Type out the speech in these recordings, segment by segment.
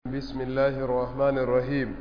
بسم الله الرحمن الرحيم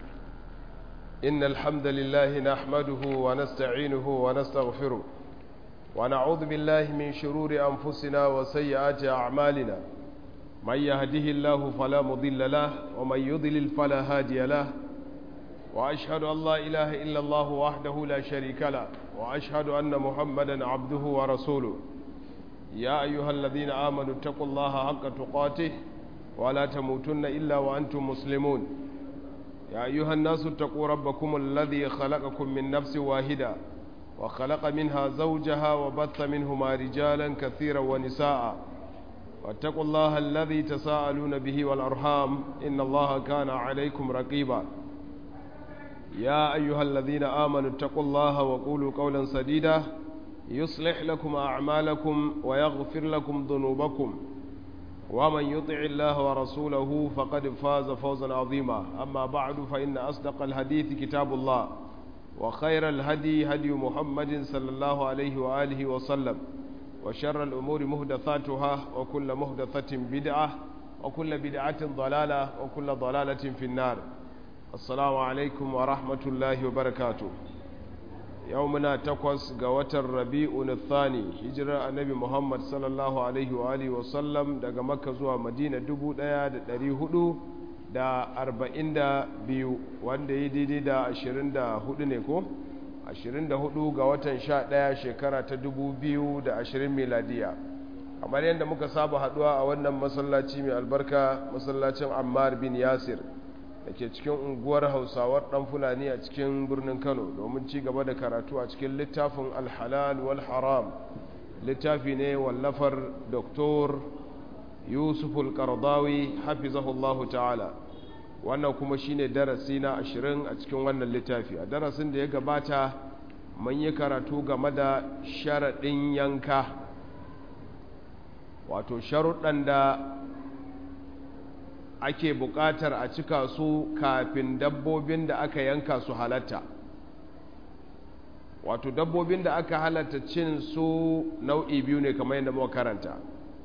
إن الحمد لله نحمده ونستعينه ونستغفره ونعوذ بالله من شرور أنفسنا وسيئات أعمالنا من يهده الله فلا مضل له ومن يضلل فلا هادي له وأشهد أن لا إله إلا الله وحده لا شريك له وأشهد أن محمدا عبده ورسوله يا أيها الذين آمنوا اتقوا الله حق تقاته ولا تموتن إلا وأنتم مسلمون يا أيها الناس اتقوا ربكم الذي خلقكم من نفس واحدة وخلق منها زوجها وبث منهما رجالا كثيرا ونساء واتقوا الله الذي تساءلون به والأرحام إن الله كان عليكم رقيبا يا أيها الذين آمنوا اتقوا الله وقولوا قولا سديدا يصلح لكم أعمالكم ويغفر لكم ذنوبكم ومن يطع الله ورسوله فقد فاز فوزا عظيما أما بعد فإن أصدق الحديث كتاب الله وخير الهدي هدي محمد صلى الله عليه وآله وسلم وشر الأمور مهدثاتها وكل مهدثة بدعة وكل بدعة ضلالة وكل ضلالة في النار السلام عليكم ورحمة الله وبركاته يومنا تقوس قوة الربيع الثاني هجرة النبي محمد صلى الله عليه وآله وسلم daga Makka zuwa Madina 1400 da 42 wanda yi daidai da 24 ne ko 24 ga watan 11 shekara ta 2020 miladiya kamar yadda muka saba haduwa a wannan masallaci mai albarka masallacin Ammar bin Yasir da ke cikin unguwar hausawar dan fulani a cikin birnin kano domin ci gaba da karatu a cikin littafin alhalal wal haram littafi ne wallafar doktor yusuf al-qardawi hafizahullahu ta'ala wannan kuma shine darasi na ashirin a cikin wannan littafi a darasin da ya gabata mun yi karatu game da sharaɗin yanka wato sharuɗan da ake buƙatar a cika su kafin dabbobin da aka yanka su halatta wato dabbobin da aka halatta cin su nau'i biyu ne kamar yadda muka karanta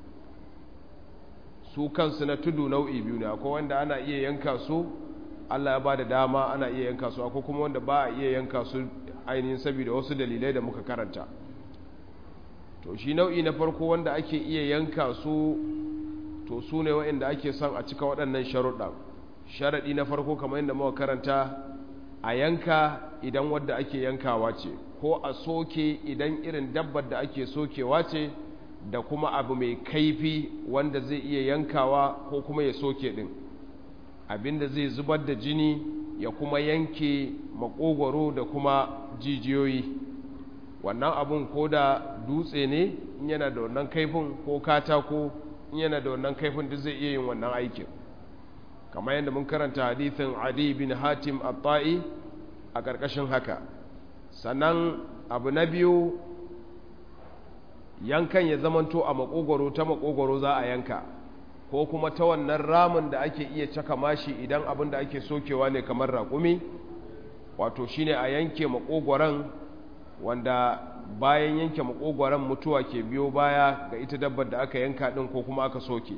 su kansu na tudu nau'i biyu ne akwai wanda ana iya yanka su Allah ya ba da dama ana iya yanka su akwai kuma wanda ba a iya yanka su ainihin saboda wasu dalilai da muka karanta to shi nau'i na farko wanda ake iya yanka su to su ne waɗanda ake son a cika waɗannan sharuɗa sharaɗi na farko kamar yadda muka karanta a yanka idan wadda ake yankawa ce ko a soke idan irin dabbar da ake sokewa ce da kuma abu mai kaifi wanda zai iya yankawa ko kuma ya soke ɗin abinda zai zubar da jini ya kuma yanke makogwaro da kuma jijiyoyi wannan abun ko da dutse ne in yana da wannan kaifin ko katako in yana da wannan kaifin duk zai iya yin wannan aikin kamar yadda mun karanta hadithin adi bin hatim at-ta'i a ƙarƙashin haka sannan abu na biyu yankan ya zamanto a makogoro ta makogoro za a yanka ko kuma ta wannan ramin da ake iya caka mashi idan abin da ake sokewa ne kamar raƙumi wato shine a yanke makogoron wanda bayan yanke makogoron mutuwa ke biyo baya ga ita dabbar da aka yanka din ko kuma aka soke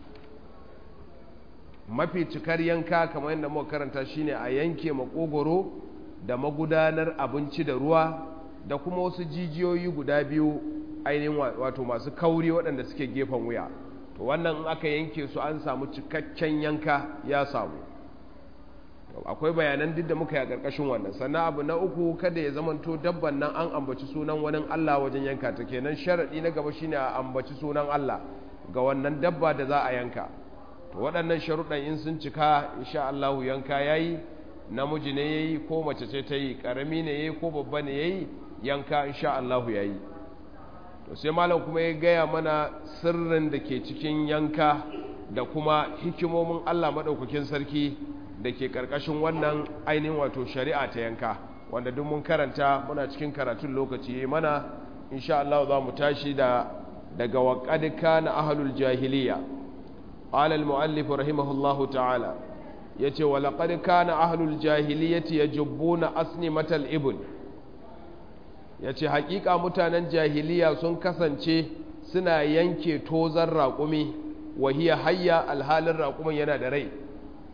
mafi cikar yanka kamar yadda muka karanta shine a yanke makogoro da magudanar abinci da ruwa da kuma wasu jijiyoyi guda biyu ainihin wato masu kauri waɗanda suke gefen wuya to wannan in aka yanke su an samu cikakken yanka ya samu akwai bayanan duk da muka yi a ƙarƙashin wannan sannan abu na uku kada ya zamanto dabban nan an ambaci sunan wani Allah wajen yanka ta kenan sharaɗi na gaba shine a ambaci sunan Allah ga wannan dabba da za a yanka to waɗannan sharuɗan in sun cika insha Allah yanka yayi namiji ne yayi ko mace ce ta yi ƙarami ne yayi ko babba ne yayi yanka insha Allah yayi to sai malam kuma ya gaya mana sirrin da ke cikin yanka da kuma hikimomin Allah madaukakin sarki da ke ƙarƙashin wannan ainihin wato shari'a ta yanka wanda duk mun karanta muna cikin karatun lokaci ya mana insha Allah za mu tashi da daga waƙad kana ahlul jahiliya qala al muallif rahimahullahu ta'ala yace wa laqad kana ahlul jahiliyati yajubbuna asnimatal ibn yace haƙiƙa mutanen jahiliya sun kasance suna yanke tozar raƙumi wa hiya hayya alhalin raƙumin yana da rai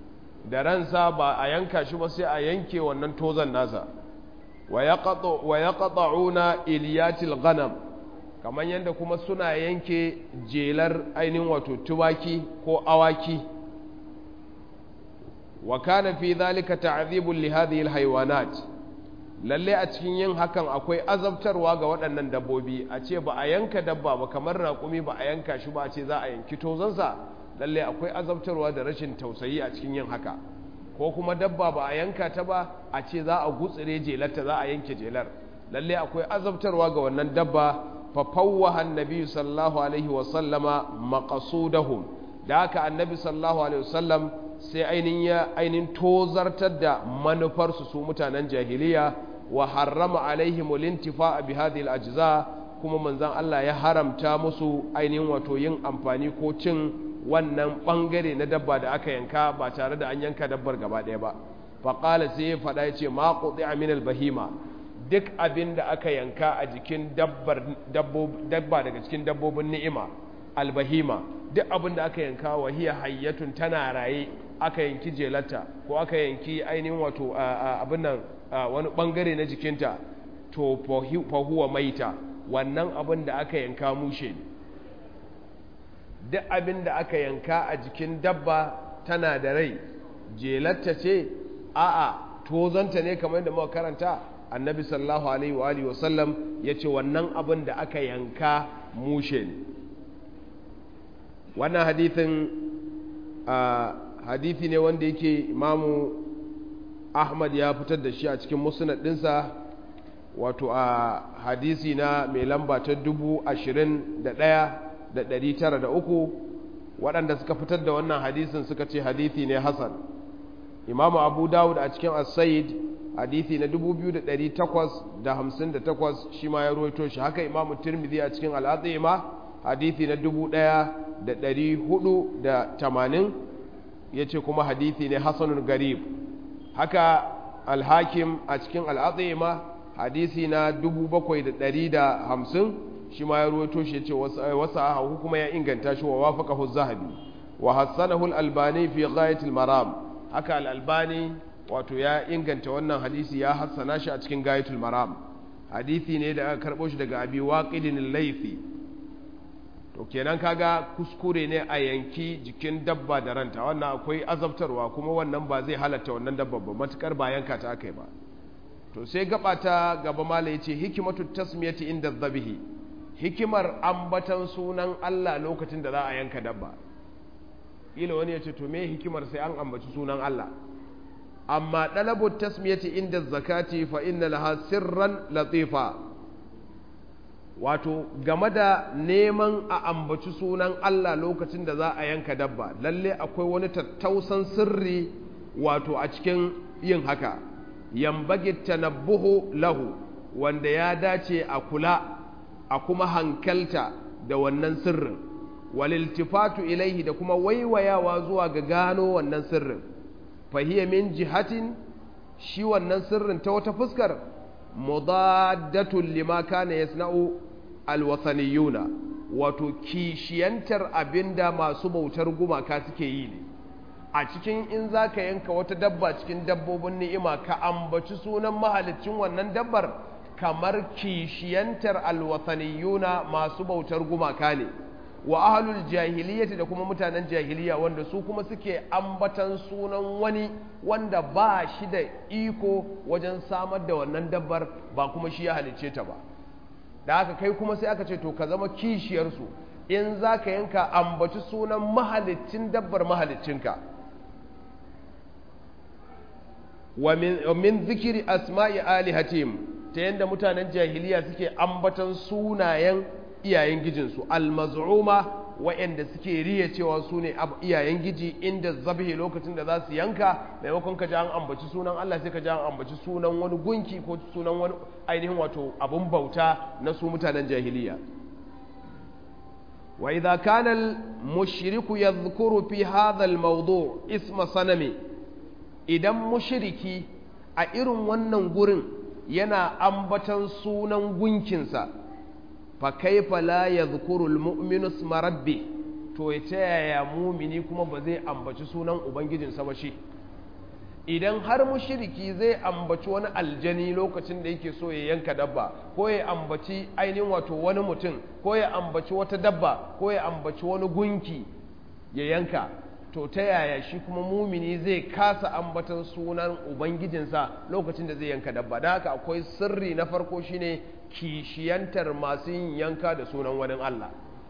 da ransa ba a yanka shi ba sai a yanke wannan tozan nasa wa yaqta'una iliyatil ghanam kamar yadda kuma suna yanke jelar ainihin wato tuwaki ko awaki wa kana fi dhalika ta'dhibun li hadhihi alhayawanat lalle a cikin yin hakan akwai azabtarwa ga waɗannan dabbobi a ce ba a yanka dabba ba kamar raƙumi ba a yanka shi ba a ce za a yanki tozansa lalle akwai azabtarwa da rashin tausayi a cikin yin haka ko kuma dabba ba a yanka ta ba a ce za a gutsire jelarta za a yanke jelar lalle akwai azabtarwa ga wannan dabba fa fawwaha annabi sallallahu alaihi wa sallama maqasudahum da haka annabi sallallahu alaihi wasallam sai ainihin ya ainihin tozartar da manufarsu su mutanen jahiliya wa harrama alaihim lintifa bi hadhihi al-ajza kuma manzon Allah ya haramta musu ainihin wato yin amfani ko cin wannan bangare na dabba da aka yanka ba tare da an yanka dabbar gaba ɗaya ba fa qala sai ya faɗa yace ma quti'a min al-bahima duk abin da aka yanka a jikin dabbar dabba daga cikin dabbobin ni'ima albahima duk abin da aka yanka wa hiya hayyatun tana raye aka yanki jelarta ko aka yanki ainihin wato abin nan wani bangare na jikinta to fahuwa maita wannan abin da aka yanka mushe ne duk abin da aka yanka a jikin dabba tana da rai jelarta ce a'a tozanta ne kamar da muka karanta annabi sallallahu alaihi wa alihi wasallam yace wannan abin da aka yanka mushe ne wannan hadithin hadithi ne wanda yake imamu ahmad ya fitar da shi a cikin musnad dinsa wato a hadisi na mai lamba ta dubu ashirin da ɗaya da ɗari tara da uku waɗanda suka fitar da wannan hadisin suka ce hadithi ne hasan imamu abu dawud a cikin as-sayyid hadithi na 2858 shi ma ya ruwaito shi haka imamu tirmidhi a cikin al-azima hadithi na 1480 yace kuma hadithi ne hasanun garib haka al-hakim a cikin al-azima hadithi na 7150 shi ma ya ruwaito shi yace wasa kuma ya inganta shi wa wafaqahu az-zahabi wa hassanahu al-albani fi ghayatil maram haka al-albani wato ya inganta wannan hadisi ya hassana shi a cikin gayatul maram hadisi ne da aka karbo shi daga abi waqidin al-laythi to kenan kaga kuskure ne a yanki jikin dabba da ranta wannan akwai azabtarwa kuma wannan ba zai halatta wannan dabba ba matukar ba yanka ta akai ba to sai gaba ta gaba mala yace hikimatu tasmiyati inda dhabihi hikimar ambatan sunan Allah lokacin da za a yanka dabba ila wani ya ce to me hikimar sai an ambaci sunan Allah amma ɗalabu tasmiyati inda zakati fa inna laha sirran latifa wato game da neman a ambaci sunan Allah lokacin da za a yanka dabba lalle akwai wani tattausan sirri wato a cikin yin haka yambage tanabbuhu lahu wanda ya dace a kula a kuma hankalta da wannan sirrin waliltifatu ilaihi da kuma waiwayawa zuwa ga gano wannan sirrin fahiyya min jihatin shi wannan sirrin ta wata fuskar mudaddatun lima kana yasna'u alwathaniyuna wato kishiyantar abinda masu bautar gumaka suke yi ne a cikin in zaka yanka wata dabba cikin dabbobin ni'ima ka ambaci sunan mahalicin wannan dabbar kamar kishiyantar alwathaniyuna masu bautar gumaka ne wa ahlul jahiliyyati da kuma mutanen jahiliya wanda su kuma suke ambatan sunan wani wanda ba shi da iko wajen samar da wannan dabbar ba kuma shi ya halicce ta ba da haka kai kuma sai aka ce to ka zama kishiyarsu in za ka yanka ambaci sunan mahalicin dabbar mahaliccinka wa min zikiri asma'i alihatim ta yadda mutanen jahiliya suke ambatan sunayen iyayen gijinsu almaz'uma wa'anda suke riya cewa su ne iyayen giji inda zabihi lokacin da za su yanka maimakon ka ji an ambaci sunan Allah sai ka ji an ambaci sunan wani gunki ko sunan wani ainihin wato abun bauta na su mutanen jahiliya wa idza kana al mushriku yadhkuru fi hadha al mawdu' isma sanami idan mushriki a irin wannan gurin yana ambatan sunan gunkinsa fa kaifa la yadhkuru almu'minu isma rabbi to ya ta yaya mumini kuma ba zai ambaci sunan ubangijinsa ba shi idan har mushriki zai ambaci wani aljani lokacin da yake so ya yanka dabba ko ya ambaci ainihin wato wani mutum ko ya ambaci wata dabba ko ya ambaci wani gunki ya yanka to ta yaya shi kuma mumini zai kasa ambatan sunan ubangijinsa lokacin da zai yanka dabba da haka akwai sirri na farko shine kishiyantar masu yin yanka da sunan wani Allah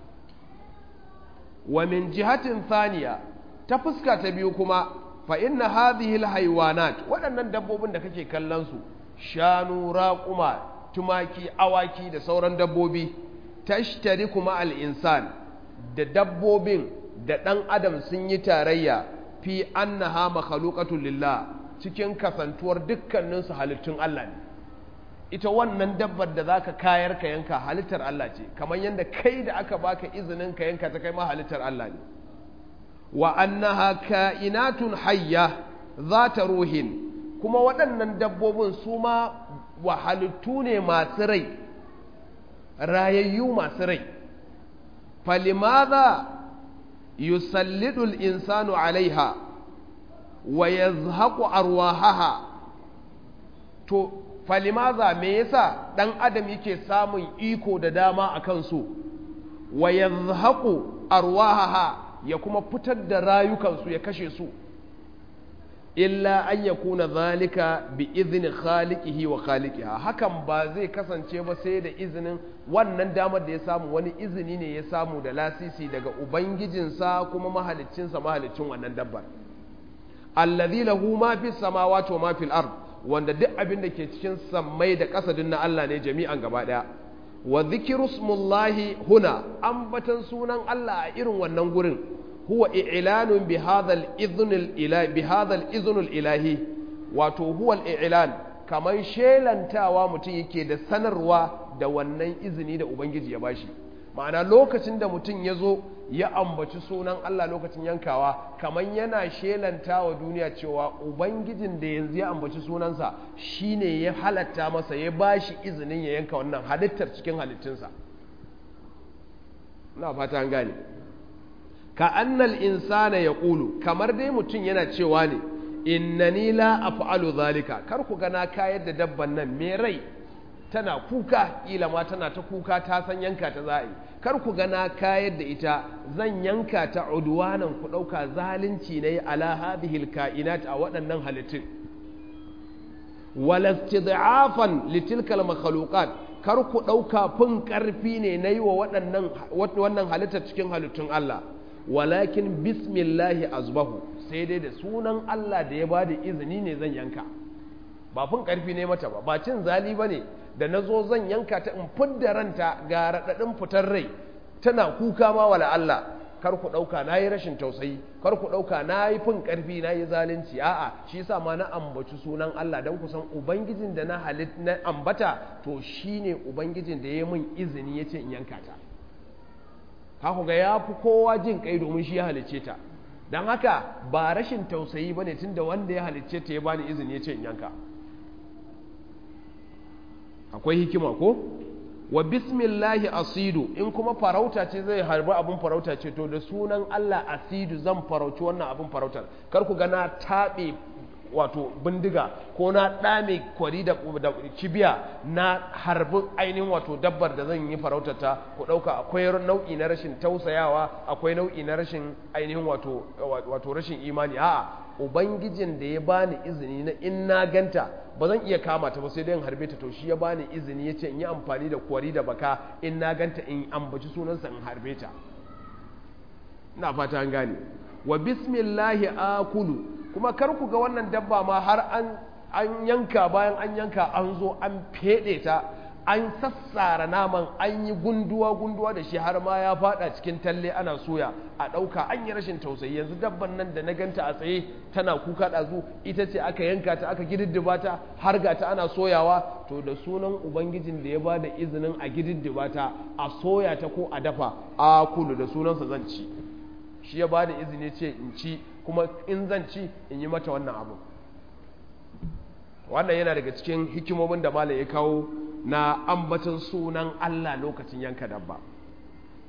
wa min jihatin thaniya ta fuska ta biyu kuma fa inna hadhihi alhayawanat waɗannan dabbobin da kake kallon su shanu raquma tumaki awaki da sauran dabbobi tashtari kuma al-insan da dabbobin da ɗan adam sun yi tarayya fi annaha makhluqatul lillah cikin kasantuwar dukkaninsu halittun Allah ne ita wannan dabbar da zaka kayar ka yanka halittar Allah ce kamar yadda kai da aka baka izinin ka yanka ta kai ma halittar Allah ne wa annaha ka'inatun hayya zata ruhin kuma waɗannan dabbobin su ma wa halittu ne masu rai rayayyu masu rai falimadha yusallidu al-insanu alaiha wa yazhaqu arwahaha to falimaza me yasa dan adam yake samun iko da dama akan su wa yazhaqu arwahaha ya kuma fitar da rayukansu ya kashe su illa an yakuna zalika bi izni khaliqihi wa khaliqiha hakan ba zai kasance ba sai da izinin wannan damar da ya samu wani izini ne ya samu da lasisi daga ubangijinsa kuma mahaliccinsa mahaliccin wannan dabbar allazi lahu ma fi samawati wa ma fil ard wanda duk abin da ke cikin sammai da ƙasa na Allah ne jami'an gaba daya wa dhikru smullahi huna ambatan sunan Allah a irin wannan gurin huwa i'lanun bi hadha al-idhn al-ilahi bi hadha al-idhn al-ilahi wato huwa al-i'lan kaman shelantawa mutum yake da sanarwa da wannan izini da ubangiji ya bashi ma'ana lokacin da mutum ya zo ya ambaci sunan Allah lokacin yankawa kaman yana shelantawa duniya cewa ubangijin da yanzu ya ambaci sunansa shine ya halatta masa ya bashi izinin ya yanka wannan halittar cikin halittunsa na fata an gane ka annal insana ya ƙulu kamar dai mutum yana cewa ne innani la af'alu zalika kar ku gana kayar da dabban nan me rai tana kuka kila ma tana ta kuka ta san yanka ta za'i kar ku gana kayar da ita zan yanka ta udwanan ku dauka zalunci ne ala hadhihi alkainat a waɗannan halittun wala istid'afan litilkal makhluqat kar ku dauka fin karfi ne nayi wa waɗannan wannan halittar cikin halittun Allah walakin bismillahi azbahu sai dai da sunan Allah da ya bada izini ne zan yanka ba fin karfi ne mata ba ba cin zali ba ne da na zo zan yanka ta in fidda ranta ga raɗaɗin fitar rai tana kuka ma wala Allah kar ku ɗauka na yi rashin tausayi kar ku ɗauka na yi fin ƙarfi na yi zalunci a'a shi sa ma na ambaci sunan Allah don ku san ubangijin da na halit na ambata to shine ubangijin da ya min izini ya ce in yanka ta haku ga ya fi kowa jin kai domin shi ya halicce ta don haka ba rashin tausayi ba ne tun da wanda ya halicce ta ya bani izini ya ce in yanka akwai hikima ko wa bismillahi asidu in kuma farauta ce zai harbi abin farauta ce to da sunan Allah asidu zan farauci wannan abin farautar kar ku ga na taɓe wato bindiga ko na ɗame kwari da kibiya na harbi ainihin wato dabbar da zan yi farautata ku ɗauka akwai nau'i na rashin tausayawa akwai nau'i na rashin ainihin wato wato rashin imani a'a ubangijin da ya bani izini na in na ganta ba zan iya kama ta ba sai dai in harbe ta to shi ya bani izini ya ce in yi amfani da kwari da baka in na ganta in ambaci sunansa in harbe ta ina fata an gane wa bismillahi akulu kuma kar ku ga wannan dabba ma har an an yanka bayan an yanka an zo an fede ta an sassara naman an yi gunduwa gunduwa da shi har ma ya fada cikin talle ana soya a ɗauka an yi rashin tausayi yanzu dabban nan da na ganta a tsaye tana kuka ɗazu ita ce aka yanka ta aka gididdiba ta har ga ta ana soyawa to da sunan ubangijin da ya ba da izinin a gididdiba ta a soya ta ko a dafa a kulu da sunansa zan ci shi ya ba da izini ce in ci kuma in zan ci in yi mata wannan abu wannan yana daga cikin hikimomin da malam ya kawo na ambaton sunan Allah lokacin yanka dabba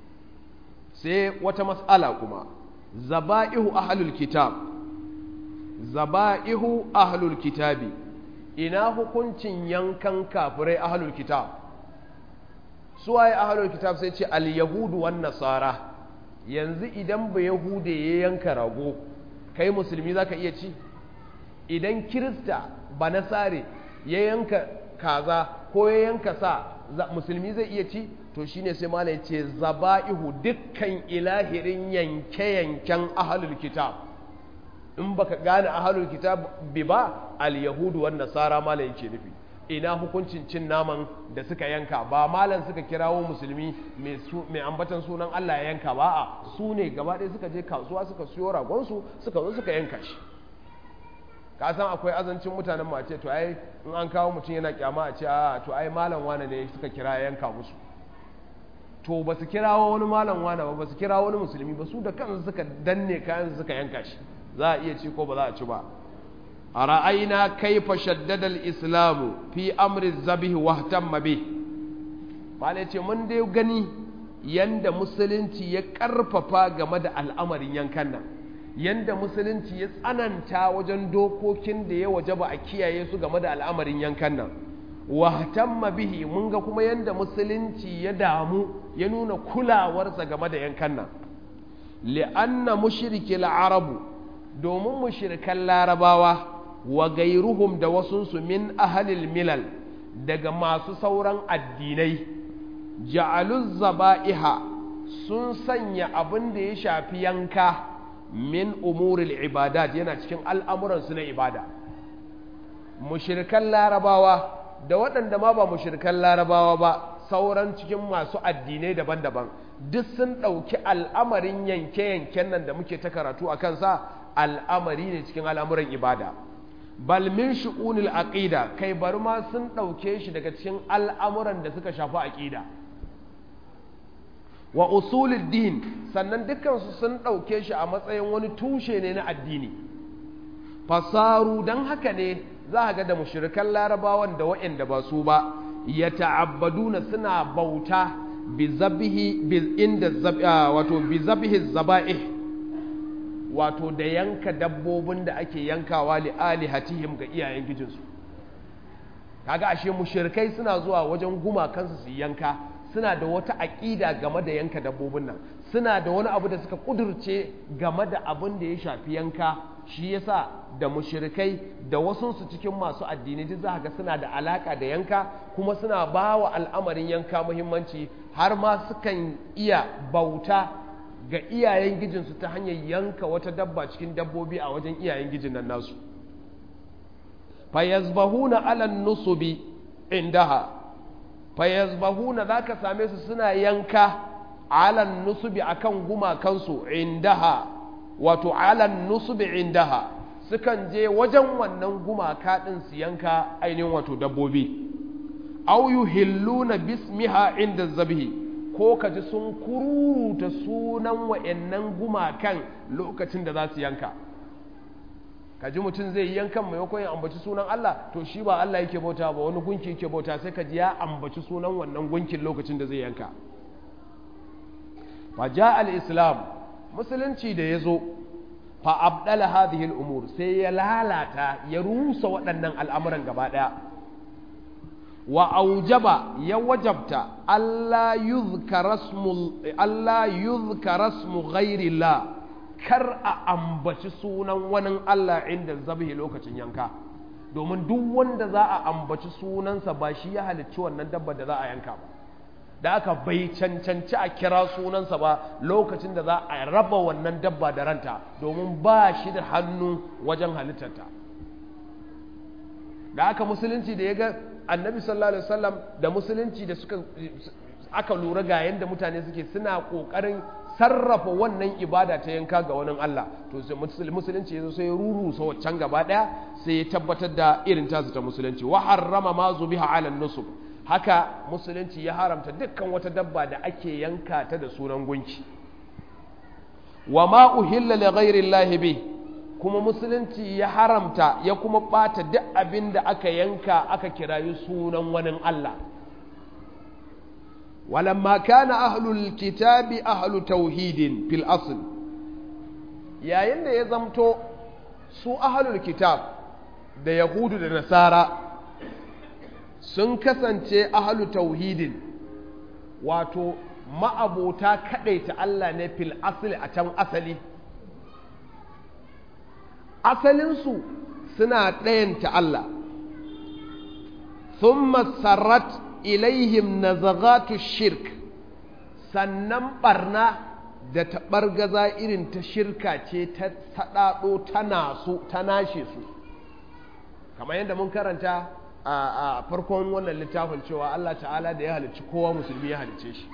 sai wata mas'ala kuma zaba'ihu ahlul kitab zaba'ihu ahlul kitabi ina hukuncin yankan kafirai ahlul kitab suwaye ahlul kitab sai ce al-yahudu wan nasara yanzu idan ba yahude ya yanka rago kai musulmi zaka iya ci idan kirista ba nasare ya yanka kaza ko ya yanka sa musulmi zai iya ci to shine sai malam ya ce zaba'ihu dukkan ilahirin yanke-yanken ahlul kitab in baka gane ahlul kitab bi ba al-yahudu wan nasara malam yake nufi ina hukuncin cin naman da suka yanka ba malam suka kirawo musulmi mai ambatan sunan Allah ya yanka ba a su ne gaba ɗaya suka je kasuwa suka siyo ragonsu suka zo suka yanka shi ka san akwai azancin mutanen mace to ai in an kawo mutum yana kyama a ce a to ai malam wane ne suka kira yanka musu to ba su kirawo wani malam wane ba ba su kirawo wani musulmi ba su da kansu suka danne kayan suka yanka shi za a iya ci ko ba za a ci ba a ra'ayina kaifa shaddada al-islamu fi amri zabih wa ihtamma bih bale ce mun dai gani yanda musulunci ya karfafa game da al'amarin yankan nan yanda musulunci ya tsananta wajen dokokin da ya wajaba a kiyaye su game da al'amarin yankan nan wahtamma bihi mun ga kuma yanda musulunci ya damu ya nuna kulawarsa game da yankan nan li'anna mushrikil arabu domin mushrikan larabawa wa gairuhum da wasunsu min ahalil milal daga masu sauran addinai ja'aluz zaba'iha sun sanya abin da ya shafi yanka min umuril ibadat yana cikin al'amuransu na ibada mushirkan larabawa da waɗanda ma ba mushirkan larabawa ba sauran cikin masu addinai daban-daban duk sun ɗauki al'amarin yanke-yanken nan da muke ta karatu a kansa al'amari ne cikin al'amuran ibada bal min shu'unil aqida kai bari ma sun ɗauke shi daga cikin al'amuran da suka shafi aqida wa usulid din sannan dukkansu sun ɗauke shi a matsayin wani tushe ne na addini fasaru don haka ne za a ga da mushrikan larabawan da waɗanda ba su ba ya ta'abbaduna suna bauta bi zabihi bi inda wato bi zabihi zaba'ih wato da yanka dabbobin da ake yankawa li alihatihim ga iyayen gijinsu kaga ashe mushrikai suna zuwa wajen gumakansu su yanka suna da wata aƙida game da yanka dabbobin nan suna da wani abu da suka kudurce game da abin da ya shafi yanka shi yasa da mushrikai da wasunsu cikin masu addini duk za ga suna da alaka da yanka kuma suna ba wa al'amarin yanka muhimmanci har ma sukan iya bauta ga iyayen gijinsu ta hanyar yanka wata dabba cikin dabbobi a wajen iyayen gijin nan nasu fayazbahuna alan nusubi indaha fayazbahuna zaka same su suna yanka alan nusubi akan gumakansu indaha wato alan nusubi indaha sukan je wajen wannan gumaka din su yanka ainihin wato dabbobi aw yuhilluna bismiha inda zabhi ko kaji sun kuruta sunan wa'annan gumakan lokacin da za su yanka kaji mutum zai yankan maimakon ya ambaci sunan Allah to shi ba Allah yake bauta ba wani gunki yake bauta sai kaji ya ambaci sunan wannan gunkin lokacin da zai yanka fa ja al-islam musulunci da yazo fa abdala hadhihi al-umur sai ya lalata ya rusa waɗannan al'amuran gaba daya wa aujaba ya wajabta Allah yuzkara ismu Allah yuzkara ismu ghairillah kar a ambaci sunan wani Allah inda zabihi lokacin yanka domin duk wanda za a ambaci sunansa ba shi ya halicci wannan dabba da za a yanka ba da aka bai cancanci a kira sunansa ba lokacin da za a raba wannan dabba da ranta domin ba shi da hannu wajen halittarta da aka musulunci da ya ga annabi sallallahu alaihi wasallam da musulunci da suka aka lura ga yadda mutane suke suna kokarin sarrafa wannan ibada ta yanka ga wani Allah to sai musulunci yazo sai rurusa waccan gaba daya sai ya tabbatar da irin tasu ta musulunci wa harrama ma zubiha ala nusub haka musulunci ya haramta dukkan wata dabba da ake yanka ta da sunan gunki wa ma uhilla li ghairi llahi bi kuma musulunci ya haramta ya kuma bata duk abin da aka yanka aka kirayi sunan wani Allah ولما كان أهل الكتاب أهل توحيد في الأصل yayin da ya zamto su ahlul kitab da yahudu da nasara sun kasance ahlu tauhidin wato ma'abota kaɗaita Allah ne fil asali a can asali asalinsu suna ɗayanta Allah sun sarrat ilaihim nazagatu shirk sannan ɓarna da taɓargaza irin ta shirka ce ta saɗaɗo ta nasu ta nashe su kamar yadda mun karanta a farkon wannan littafin cewa Allah ta'ala da ya halicci kowa musulmi ya halicce shi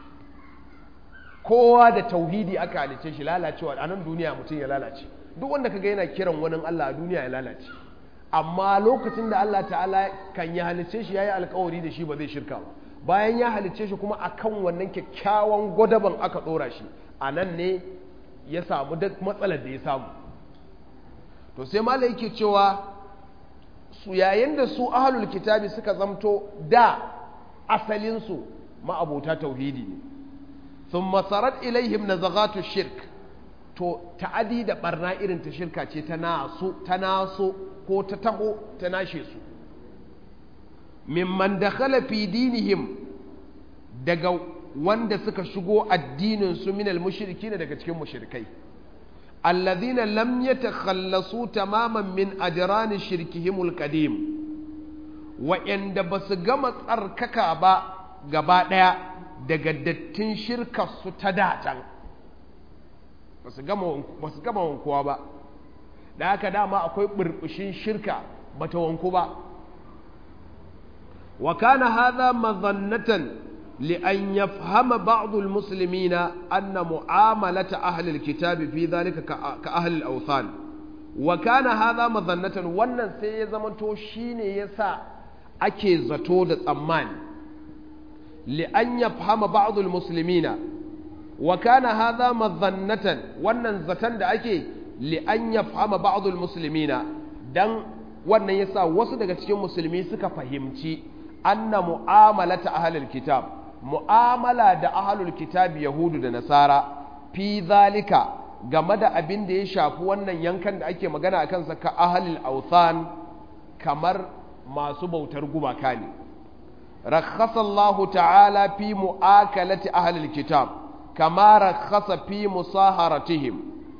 kowa da tauhidi aka halicce shi lalacewa a nan duniya mutum ya lalace duk wanda kaga yana kiran wani Allah a duniya ya lalace amma lokacin da Allah ta'ala kan ya halicce shi yayi alkawari da shi ba zai shirka ba bayan ya halicce shi kuma akan wannan kyakkyawan gwadaban aka dora shi a nan ne ya samu duk matsalar da ya samu to sai malai yake cewa su yayin da su ahlul kitabi suka zamto da asalinsu ma'abota tauhidi ne sun masarat ilaihim na zagatu shirk to ta'adi da barna irin ta shirka ce ta naso ta naso ko ta taho ta nashe su mimman dakhala fi dinihim daga wanda suka shigo addinin su minal mushrikin daga cikin mushrikai alladhina lam yatakhallasu tamaman min ajrani shirkihimul qadim wa'anda basu gama tsarkaka ba gaba daya daga dattin shirkar su ta datan basu gama basu gama wankuwa ba da haka dama akwai burbushin shirka bata wanku ba wa kana hadha madhannatan لأن يفهم بعض المسلمين أن معاملة أهل الكتاب في ذلك كأهل الأوثان وكان هذا مظنة wannan sai ya zamanto shine yasa ake zato da tsammani li'an yafhama ba'd al-muslimina wa kana hadha madhannatan wannan zaton da ake li'an yafhama ba'd al-muslimina dan wannan yasa wasu daga cikin musulmi suka fahimci anna mu'amalata ahlul kitab mu'amala da ahlul kitab yahudu da nasara fi zalika game da abin da ya shafi wannan yankan da ake magana a kansa ka ahlul authan kamar masu bautar gumaka ne rakhasa Allah ta'ala fi mu'akalati ahlul kitab kama rakhasa fi musaharatihim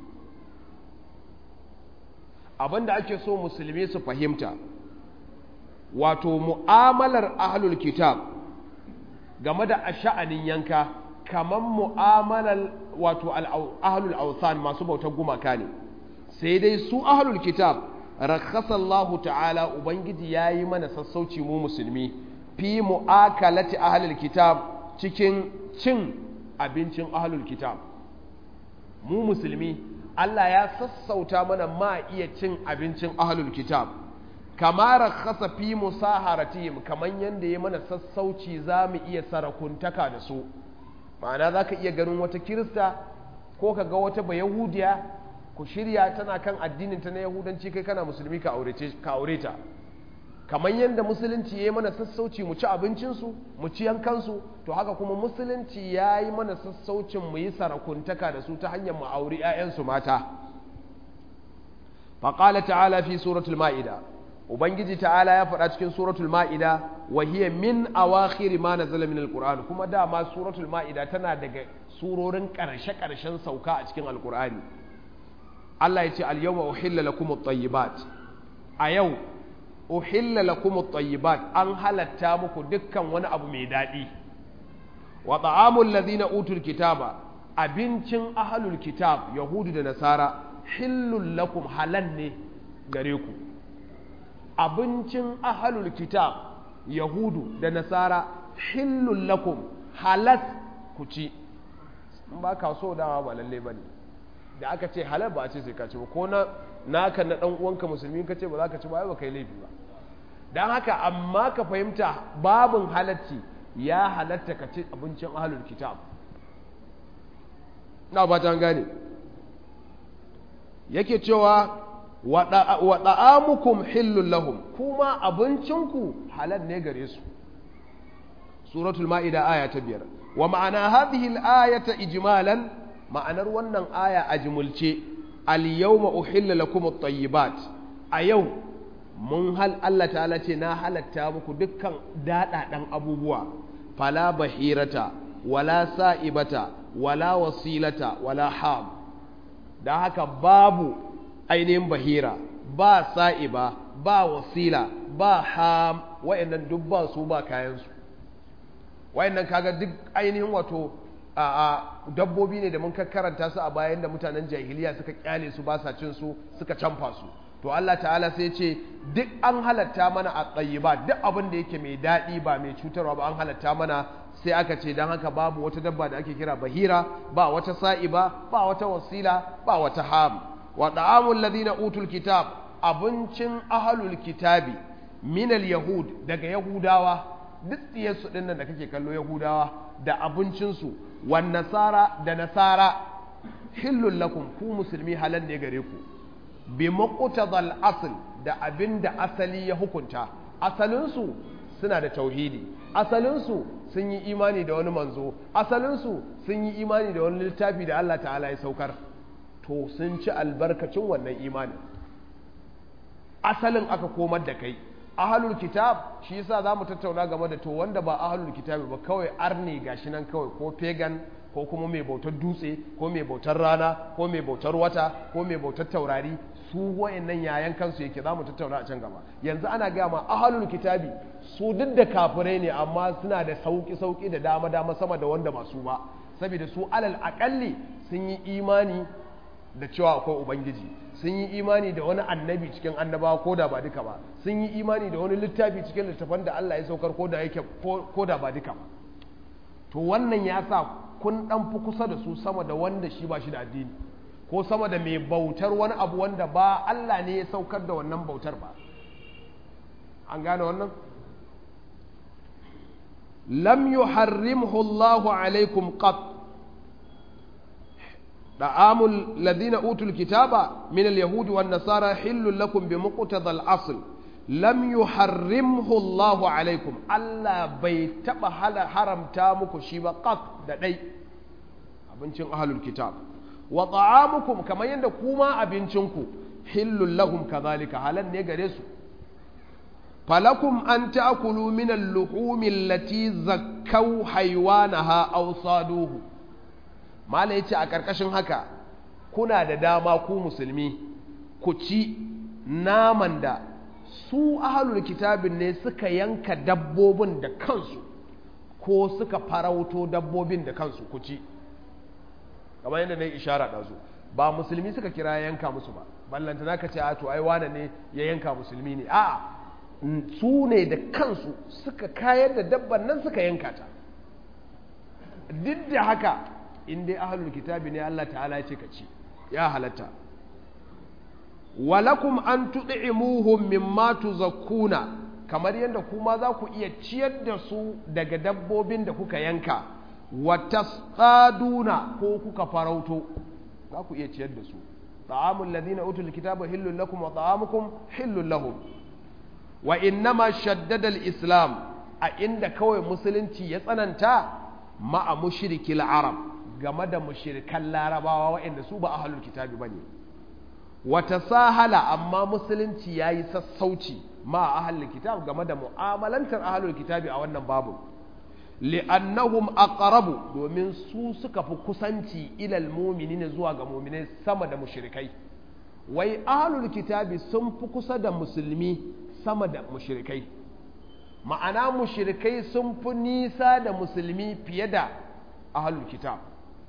abinda ake so musulmi su fahimta wato mu'amalar ahlul kitab game da a sha'anin yanka kamar mu'amalar wato ahlul ausan masu bautar gumaka ne sai dai su ahlul kitab rakhasallahu ta'ala ubangiji yayi mana sassauci mu musulmi fi mu'akalati ahlul kitab cikin cin abincin ahlul kitab mu musulmi Allah ya sassauta mana ma iya cin abincin ahlul kitab kama rakhasa fi musaharatihim kaman yanda ya mana sassauci zamu iya sarakuntaka da su ma'ana zaka iya ganin wata kirista ko ka ga wata bayahudiya ku shirya tana kan addinin ta na yahudanci kai kana musulmi ka aure ka aure ta kaman yanda musulunci ya mana sassauci mu ci abincin su mu ci yankan su to haka kuma musulunci ya yi mana sassaucin mu yi sarakuntaka da su ta hanyar mu aure 'ya'yansu mata faqala ta'ala fi suratul ma'ida ubangiji ta'ala ya faɗa cikin suratul ma'ida wa hiya min awakhir ma nazala min alquran kuma dama suratul ma'ida tana daga surorin ƙarshe ƙarshen sauka a cikin alqurani Allah ya ce al yawma uhilla lakum at-tayyibat a yau uhilla lakum at-tayyibat an halatta muku dukkan wani abu mai daɗi wa ta'amul ladina utul kitaba abincin ahlul kitab yahudu da nasara hillul lakum halal ne gare ku abincin ahalul kitab yahudu da nasara hillun lakum halas ku ci in ba ka so dama ba lalle ba ne da aka ce halal ba a ce sai ka ci ba ko na naka na dan uwanka musulmi ka ce ba za ka ci ba ba kai laifi ba dan haka amma ka fahimta babin halacci ya halatta ka ci abincin ahalul kitab na ba ta gane yake cewa wa ɗa'amukum hillun lahum kuma abincinku halal ne gare su suratul ma'ida aya ta biyar wa ma'ana hadhihi al-ayata ijmalan ma'anar wannan aya a jimulce al-yawma uhilla lakum at-tayyibat a yau mun hal Allah ta'ala ce na halatta muku dukkan daɗaɗan abubuwa fala bahirata wala sa'ibata wala wasilata wala ham da haka babu ainihin bahira ba sa'iba ba wasila ba ham wayannan duk ba su ba kayansu wayannan kaga duk ainihin wato a dabbobi ne da mun karanta su a bayan da mutanen jahiliya suka kyale su ba sa cin su suka canfa su to Allah ta'ala sai ce duk an halatta mana a tsayi ba duk abin da yake mai daɗi ba mai cutarwa ba an halatta mana sai aka ce don haka babu wata dabba da ake kira bahira ba wata sa'iba ba wata wasila ba wata ham wa da'amul ladina utul kitab abincin ahlul kitabi minal yahud daga yahudawa duk tsiyarsu ɗin nan da kake kallo yahudawa da abincinsu wan nasara da nasara hillul lakum ku musulmi halal ne gare ku bi muqtadal asl da abin da asali ya hukunta asalinsu suna da tauhidi asalinsu sun yi imani da wani manzo asalinsu sun yi imani da wani littafi da Allah ta'ala ya saukar to sun ci albarkacin wannan imani asalin aka komar da kai ahalul kitab shi yasa zamu tattauna game da to wanda ba ahalul kitab ba kawai arni gashi nan kawai ko pagan ko kuma mai bautar dutse ko mai bautar rana ko mai bautar wata ko mai bautar taurari su wayannan yayan kansu yake zamu tattauna a can gaba yanzu ana gaya ma ahalul kitabi su duk da kafirai ne amma suna da sauki sauki da dama dama sama da wanda ba su ba saboda su alal akalli sun yi imani da cewa akwai ubangiji sun yi imani da wani annabi cikin annabawa ko da ba duka ba sun yi imani da wani littafi cikin littafan da Allah ya saukar ko da yake ko da ba duka ba to wannan ya sa kun dan fi kusa da su sama da wanda shi ba shi da addini ko sama da mai bautar wani abu wanda ba Allah ne ya saukar da wannan bautar ba an gane wannan lam yuharrimhu Allahu alaikum qat دعام الذين أوتوا الكتاب من اليهود والنصارى حل لكم بمقتضى الأصل لم يحرمه الله عليكم ألا بيتب حرم تامك شيبا قط دعي abincin ahlul kitab wa ta'amukum kamar yadda kuma abincinku hillul lahum kadhalika halan ne gare su falakum an ta'kulu min al-luhumi allati zakkaw haywanaha aw saduhu mala ya ce a ƙarƙashin haka kuna da dama ku musulmi ku ci naman da su ahalul kitabin ne suka yanka dabbobin da kansu ko suka farauto dabbobin da kansu ku ci kamar yadda na yi ishara ɗazu ba musulmi suka kira yanka musu ba ballanta na ka ce a to ai wane ne ya yanka musulmi ne a su ne da kansu suka kayar da dabban nan suka yanka ta duk da haka in dai ahlul kitabi ne Allah ta'ala ya ce ka ci ya halatta walakum an tud'imuhum mimma tuzakkuna kamar yadda kuma za ku iya ciyar da su daga dabbobin da kuka yanka wa tasqaduna ko kuka farauto za ku iya ciyar da su ta'amul ladina utul kitaba hillul lakum wa ta'amukum hillul lahum wa innama shaddada al-islam a inda kawai musulunci ya tsananta ma'a mushrikil arab game da mushirikan larabawa waɗanda su ba ahalul kitabi ba ne wata sahala amma musulunci ya yi sassauci ma a ahalul kitab game da mu'amalantar ahalul kitabi a wannan babu li'annahum aqrabu domin su suka fi kusanci ilal mu'minina zuwa ga mu'minai sama da mushrikai wai ahalul kitabi sun fi kusa da musulmi sama da mushrikai ma'ana mushrikai sun fi nisa da musulmi fiye da ahalul kitab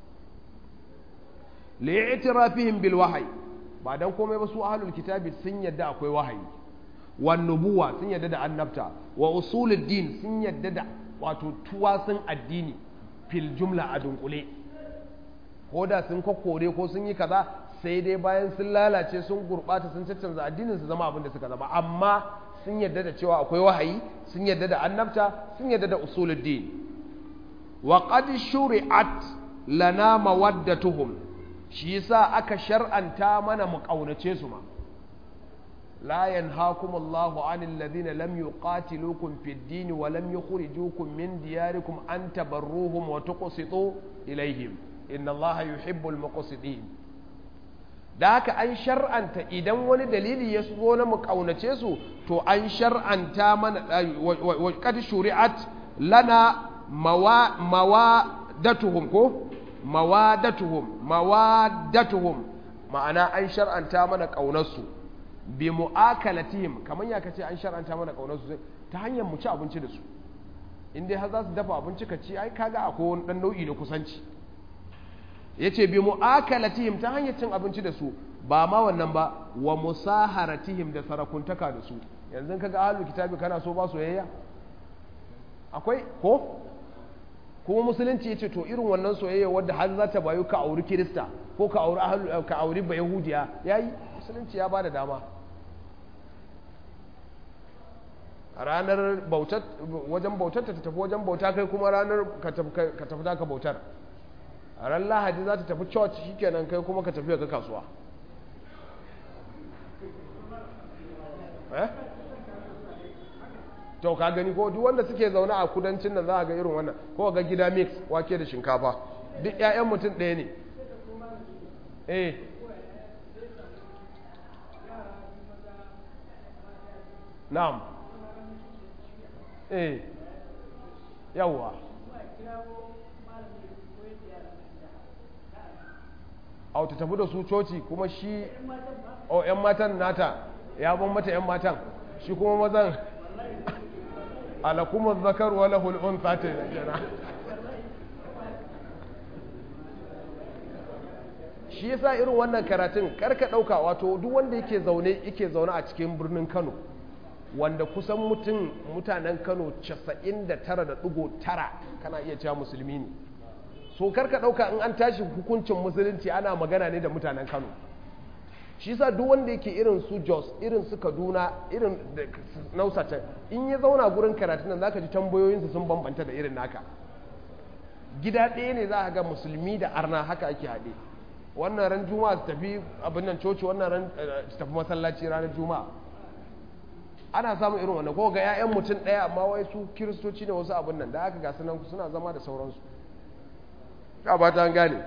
li'itirafihim bil wahyi ba dan komai ba su ahlul kitabi sun yadda akwai wahayi wan nubuwa sun yadda da annabta wa usulul din sun yadda da wato tuwasun addini fil jumla a dunkule ko da sun kokore ko sun yi kaza sai dai bayan sun lalace sun gurbata sun caccanza addinin su zama abin da suka zama amma sun yadda da cewa akwai wahayi sun yadda da annabta sun yadda da usulul din wa qad shuri'at lana mawaddatuhum shi yasa aka shar'anta mana mu kaunace su ma la yanhaakumullahu 'anil ladhina lam yuqatilukum fid din wa lam yukhrijukum min diyarikum an tabarruhum wa tuqsitu ilayhim inna allaha yuhibbul muqsitin da haka an shar'anta idan wani dalili ya zo na mu kaunace su to an shar'anta mana wa qad shuri'at lana mawadatuhum ko mawadatuhum mawadatuhum ma'ana an shar'anta mana kaunarsu bi mu'akalatihim kaman ya kace an shar'anta mana kaunarsu ta hanyar mu ci abinci da su in dai har za su dafa abinci ka ci ai kaga akwai wani dan nau'i na kusanci yace bi mu'akalatihim ta hanyar cin abinci da su ba ma wannan ba wa musaharatihim da sarakuntaka da su yanzu kaga ahlul kitabi kana so ba soyayya akwai ko kuma musulunci yace to irin wannan soyayya wadda har za ta bayu ka auri kirista ko ka auri ahlul ka auri ba yahudiya yayi musulunci ya bada dama ranar bautar wajen bautar ta tafi wajen bauta kai kuma ranar ka tafi ka bautar a ran lahadi za ta tafi church shikenan kai kuma ka tafi ka kasuwa eh to ka gani ko duk wanda suke zaune a kudancin nan za a ga irin wannan ko ga gida mix wake da shinkafa duk ƴaƴan mutum ɗaya ne eh na'am eh yawwa a ta tafi da su coci kuma shi o yan matan nata ya ban mata yan matan shi kuma mazan alakumar zakar wa lahul unsa ta jana shi yasa irin wannan karatun karka dauka wato duk wanda yake zaune yake zaune a cikin birnin Kano wanda kusan mutum mutanen Kano 99.9 kana iya cewa musulmi ne so karka dauka in an tashi hukuncin musulunci ana magana ne da mutanen Kano shi yasa duk wanda yake irin su Jos irin su Kaduna irin da Nausata in ya zauna gurin karatun nan zaka ji tambayoyinsu sun bambanta da irin naka gida ɗaya ne za ka ga musulmi da arna haka ake haɗe wannan ran juma'a su tafi abin nan coci wannan ran su tafi masallaci ranar juma'a ana samun irin wannan ko ga 'ya'yan mutum ɗaya amma wai su kiristoci ne wasu abin nan da aka ga sunan suna zama da sauransu ka ba ta gane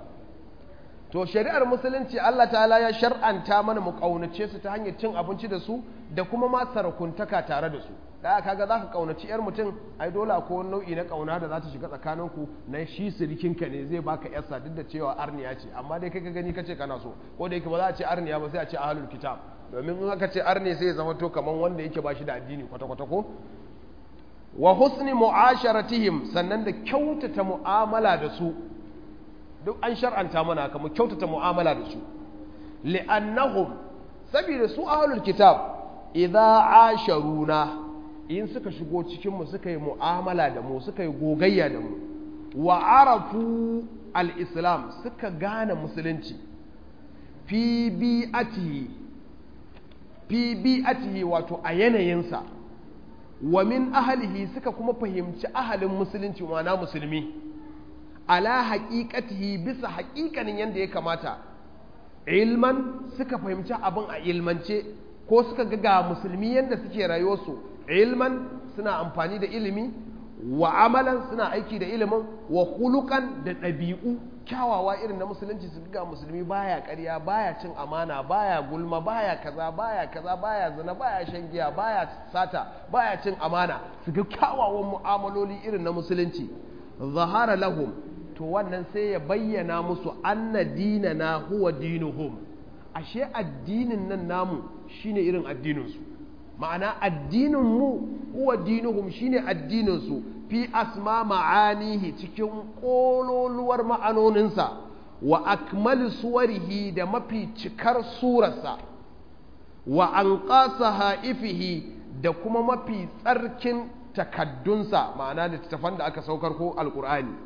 to shari'ar musulunci Allah ta'ala ya shar'anta mana mu kaunace su ta hanyar cin abinci da su da kuma ma sarakuntaka tare da su da kaga zaka kaunaci yar mutum ai dole akwai wani nau'i na kauna da za ta shiga tsakaninku na shi sirikinka ne zai baka yarsa duk da cewa arniya ce amma dai kai ka gani kace kana so ko da yake ba za a ce arniya ba sai a ce ahlul kitab domin in aka ce arni sai ya zama to kaman wanda yake ba shi da addini kwata kwata ko wa husni mu'asharatihim sannan da kyautata mu'amala da su duk an shar'anta mana haka mu kyautata mu'amala da su li'annahum saboda su ahlul kitab idza asharuna in suka shigo cikin mu suka yi mu'amala da mu suka yi gogayya da mu wa arafu al-islam suka gane musulunci fi bi'atihi fi bi'atihi wato a yanayinsa wa min ahlihi suka kuma fahimci ahalin musulunci ma'ana musulmi ala haƙiƙatihi bisa haƙiƙanin yadda ya kamata ilman suka fahimci abin a ilmance ko suka ga ga musulmi yadda suke rayuwarsu ilman suna amfani da ilimi wa amalan suna aiki da ilimin wa hulukan da ɗabi'u kyawawa irin na musulunci su ga musulmi baya ƙarya baya cin amana baya gulma baya kaza baya kaza baya zina baya shan giya baya sata baya cin amana su ga kyawawan mu'amaloli irin na musulunci zahara lahum to wannan sai ya bayyana musu anna dinana huwa dinuhum ashe addinin nan namu shine irin addininsu ma'ana addinin mu huwa dinuhum shine addinin su fi asma ma'anihi cikin kololuwar ma'anoninsa wa akmal suwarihi da mafi cikar surarsa wa anqasa haifihi da kuma mafi tsarkin takaddunsa ma'ana littattafan da aka saukar ko alkur'ani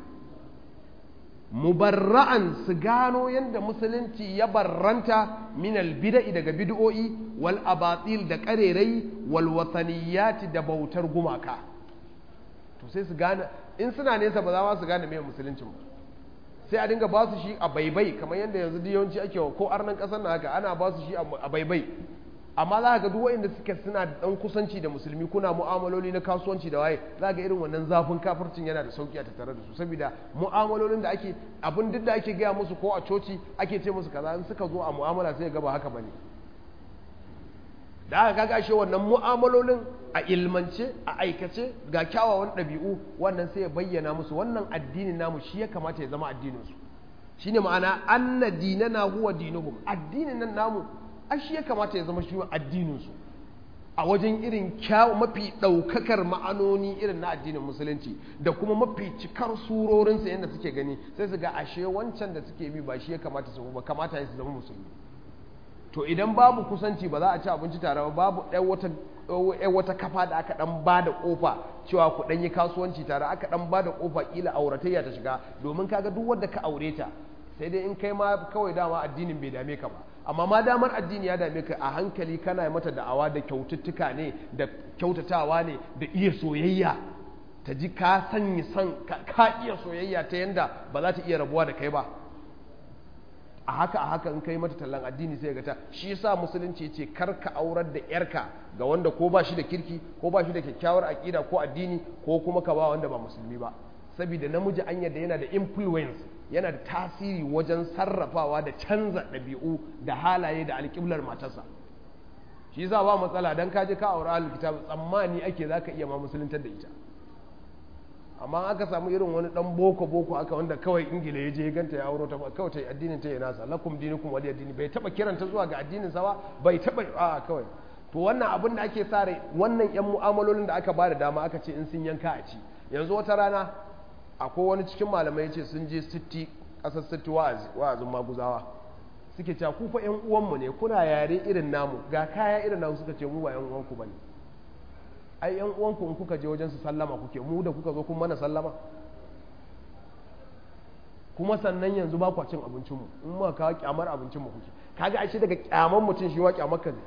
mubarra'an su gano yadda musulunci ya barranta min albida'i daga bid'o'i wal abatil da karerai wal wataniyati da bautar gumaka to sai su gane in suna nesa ba za su gane mai musulunci ba sai a dinga ba su shi a baibai kamar yadda yanzu yawanci ake ko arnan kasar na haka ana ba su shi a baibai amma za ga duk waɗanda suke suna da ɗan kusanci da musulmi kuna mu'amaloli na kasuwanci da waye za ga irin wannan zafin kafircin yana da sauki a tattare da su saboda mu'amalolin da ake abin duk da ake gaya musu ko a coci ake ce musu kaza in suka zo a mu'amala sai ga ba haka bane da aka kaga ashe wannan mu'amalolin a ilmance a aikace ga kyawawan ɗabi'u wannan sai ya bayyana musu wannan addinin namu shi ya kamata ya zama addinin su shine ma'ana anna dinana huwa dinuhum addinin nan namu ai shi ya kamata ya zama shi addinin su a wajen irin kyawu mafi ɗaukakar ma'anoni irin na addinin musulunci da kuma mafi cikar surorinsa yadda suke gani sai su ga ashe wancan da suke bi ba shi ya kamata su ba kamata ya su zama musulmi to idan babu kusanci ba za a ci abinci tare ba babu ɗan wata kafa da aka ɗan ba da ƙofa cewa ku ɗan yi kasuwanci tare aka ɗan ba da ƙofa ƙila auratayya ta shiga domin kaga duk wanda ka aure ta sai dai in kai ma kawai dama addinin bai dame ka ba amma ma damar addini ya dame ka a hankali kana mata da'awa da kyaututtuka ne da kyautatawa ne da iya soyayya ta ji ka sanya san ka iya soyayya ta yanda ba za ta iya rabuwa da kai ba a haka a haka in kai mata tallan addini sai ga ta shi yasa musulunci yace kar ka aurar da yarka ga wanda ko ba shi da kirki ko ba shi da kyakkyawar aqida ko addini ko kuma ka ba wanda ba musulmi ba saboda namiji an yadda yana da influence yana da tasiri wajen sarrafawa da canza ɗabi'u da halaye da alƙiblar matarsa shi za ba matsala don kaje ka aure ahlul kitab tsammani ake zaka iya ma musuluntar da ita amma aka samu irin wani dan boko boko aka wanda kawai ingila ya je ya ganta ya auro ta kawai ta addinin ta ya nasa lakum dinukum wali addini bai taba kiranta zuwa ga addinin sa ba bai taba a kawai to wannan abin da ake sare wannan yan mu'amalolin da aka bada dama aka ce in sun yanka a ci yanzu wata rana akwai wani cikin malamai ce sun je sitti ƙasar sitti wa'azin maguzawa suke cewa ku fa 'yan uwanmu ne kuna yare irin namu ga kaya irin namu suka ce mu ba 'yan uwanku ba ne ai 'yan uwanku in kuka je wajen su sallama kuke mu da kuka zo kun mana sallama kuma sannan yanzu ba kwa cin abincinmu in muka kawo kyamar abincinmu kuke kaga ashe daga kyamar mutum shi wa kyamar ka ne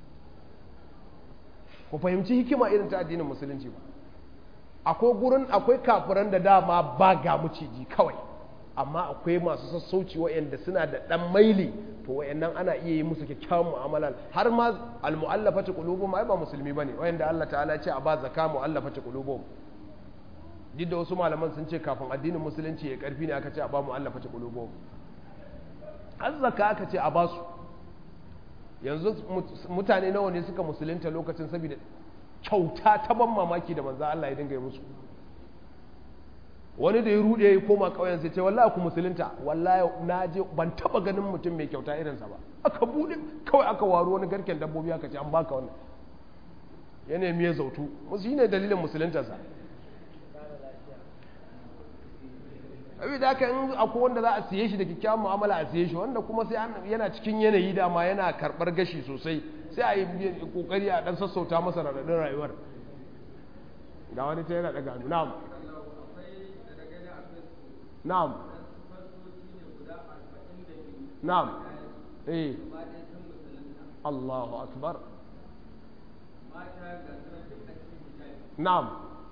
ku fahimci hikima irin ta addinin musulunci ba akwai gurin akwai kafiran da dama ba ga maciji kawai amma akwai masu sassauci wa'anda suna da dan maili to wa'annan ana iya yi musu kyakkyawan mu'amala har ma almu'allafati qulubuhum ai ba musulmi bane wa'anda Allah ta'ala ya ce a ba zakka mu'allafati qulubuhum duk da wasu malaman sun ce kafin addinin musulunci ya karfi ne aka ce a ba mu'allafati qulubuhum har zakka aka ce a ba su yanzu mutane nawa ne suka musulunta lokacin saboda kyauta ta ban mamaki da manzo Allah ya dinga yi musu wani da ya rude ya koma ƙauyen sai ce wallahi ku musulunta wallahi na je ban taba ganin mutum mai kyauta irinsa ba aka bude kawai aka waro wani garken dabbobi aka ce an baka wannan ya nemi ya zautu musu ne dalilin musuluntarsa abi da aka in akwai wanda za a siye shi da kyakkyawan mu'amala a siye shi wanda kuma sai yana cikin yanayi dama yana karɓar gashi sosai sai a yi kokari a dan sassauta masa raɗaɗin rayuwar ga wani ta yana daga na'am na'am na'am eh Allahu akbar na'am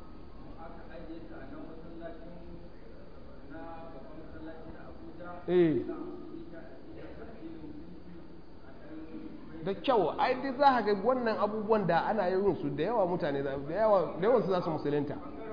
eh da kyau ai duk za ka ga wannan abubuwan da ana yin su da yawa mutane da yawa da yawan su za su musulunta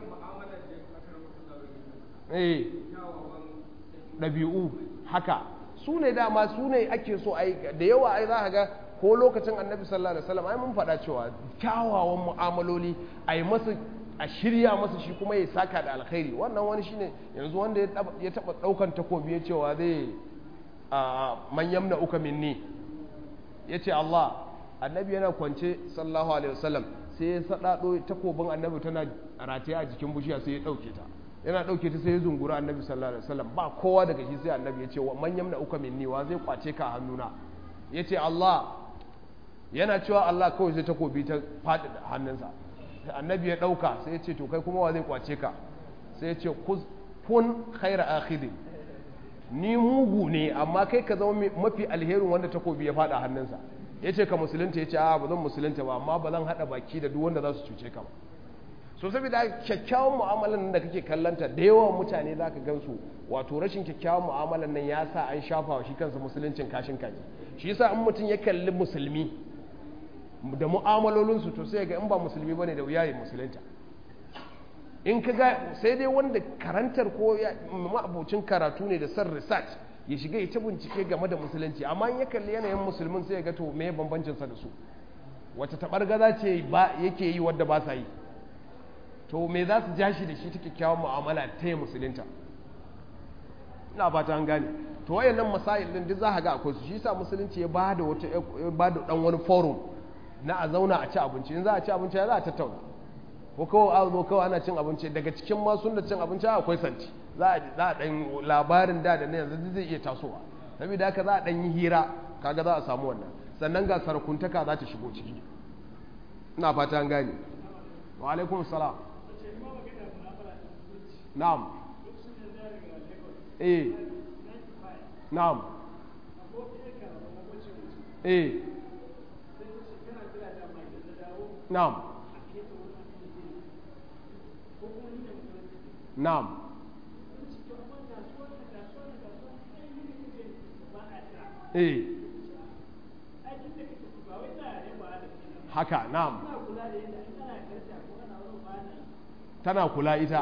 eh ɗabi'u haka su ne dama su ne ake so ai da yawa ai za ka ga ko lokacin annabi sallallahu alaihi wasallam ai mun faɗa cewa kyawawan mu'amaloli ai masa a shirya masa shi kuma ya saka da alkhairi wannan wani shine yanzu wanda ya taba daukan takobi ya cewa zai man yamna uka minni ya ce Allah annabi yana kwance sallallahu alaihi wasallam sai ya sadado takobin annabi tana rataye a jikin bushiya sai ya dauke ta yana dauke ta sai ya zungura annabi sallallahu alaihi wasallam ba kowa daga shi sai annabi ya ce wa man yamna uka minni wa zai kwace ka hannuna ya ce Allah yana cewa Allah kawai sai takobi ta faɗi da hannunsa annabi ya ɗauka sai ya ce to kai kuma wa zai kwace ka sai ya ce kun khaira akhidin ni mugu ne amma kai ka zama mafi alherin wanda takobi ya faɗa hannunsa ya ce ka musulunta ya ce a ba zan musulunta ba amma ba zan haɗa baki da duk wanda za su cuce ka ba so saboda kyakkyawan mu'amalan nan da kake kallanta da yawan mutane za ka gansu wato rashin kyakkyawan mu'amalan nan ya sa an shafa wa shi kansa musuluncin kashin kaji shi yasa in mutum ya kalli musulmi da mu'amalolinsu to sai ga in ba musulmi bane da wuya ya musulunta in ka ga sai dai wanda karantar ko ma'abucin karatu ne da son research ya shiga ya ta bincike game da musulunci amma in ya kalli yanayin musulmin sai ya ga to me bambancin sa da su wace tabargaza ce ba yake yi wadda ba sa yi to me za su ja shi da shi ta kyakkyawan mu'amala ta yi musulunta ina fata an gane to wayannan masail din duk za ka ga akwai su shi sa musulunci ya bada wata ya bada dan wani forum na a zauna a ci abinci in za a ci abinci ya za a tattauna ko kawai a zo kawai ana cin abinci daga cikin ma sun da cin abinci akwai santi za a za a dan labarin da da na yanzu zai iya tasowa saboda haka za a dan yi hira kaga za a samu wannan sannan ga sarakuntaka za ta shigo ciki ina fata an gane wa alaikum salam na'am eh na'am eh na'am na'am eh haka na'am tana kula ita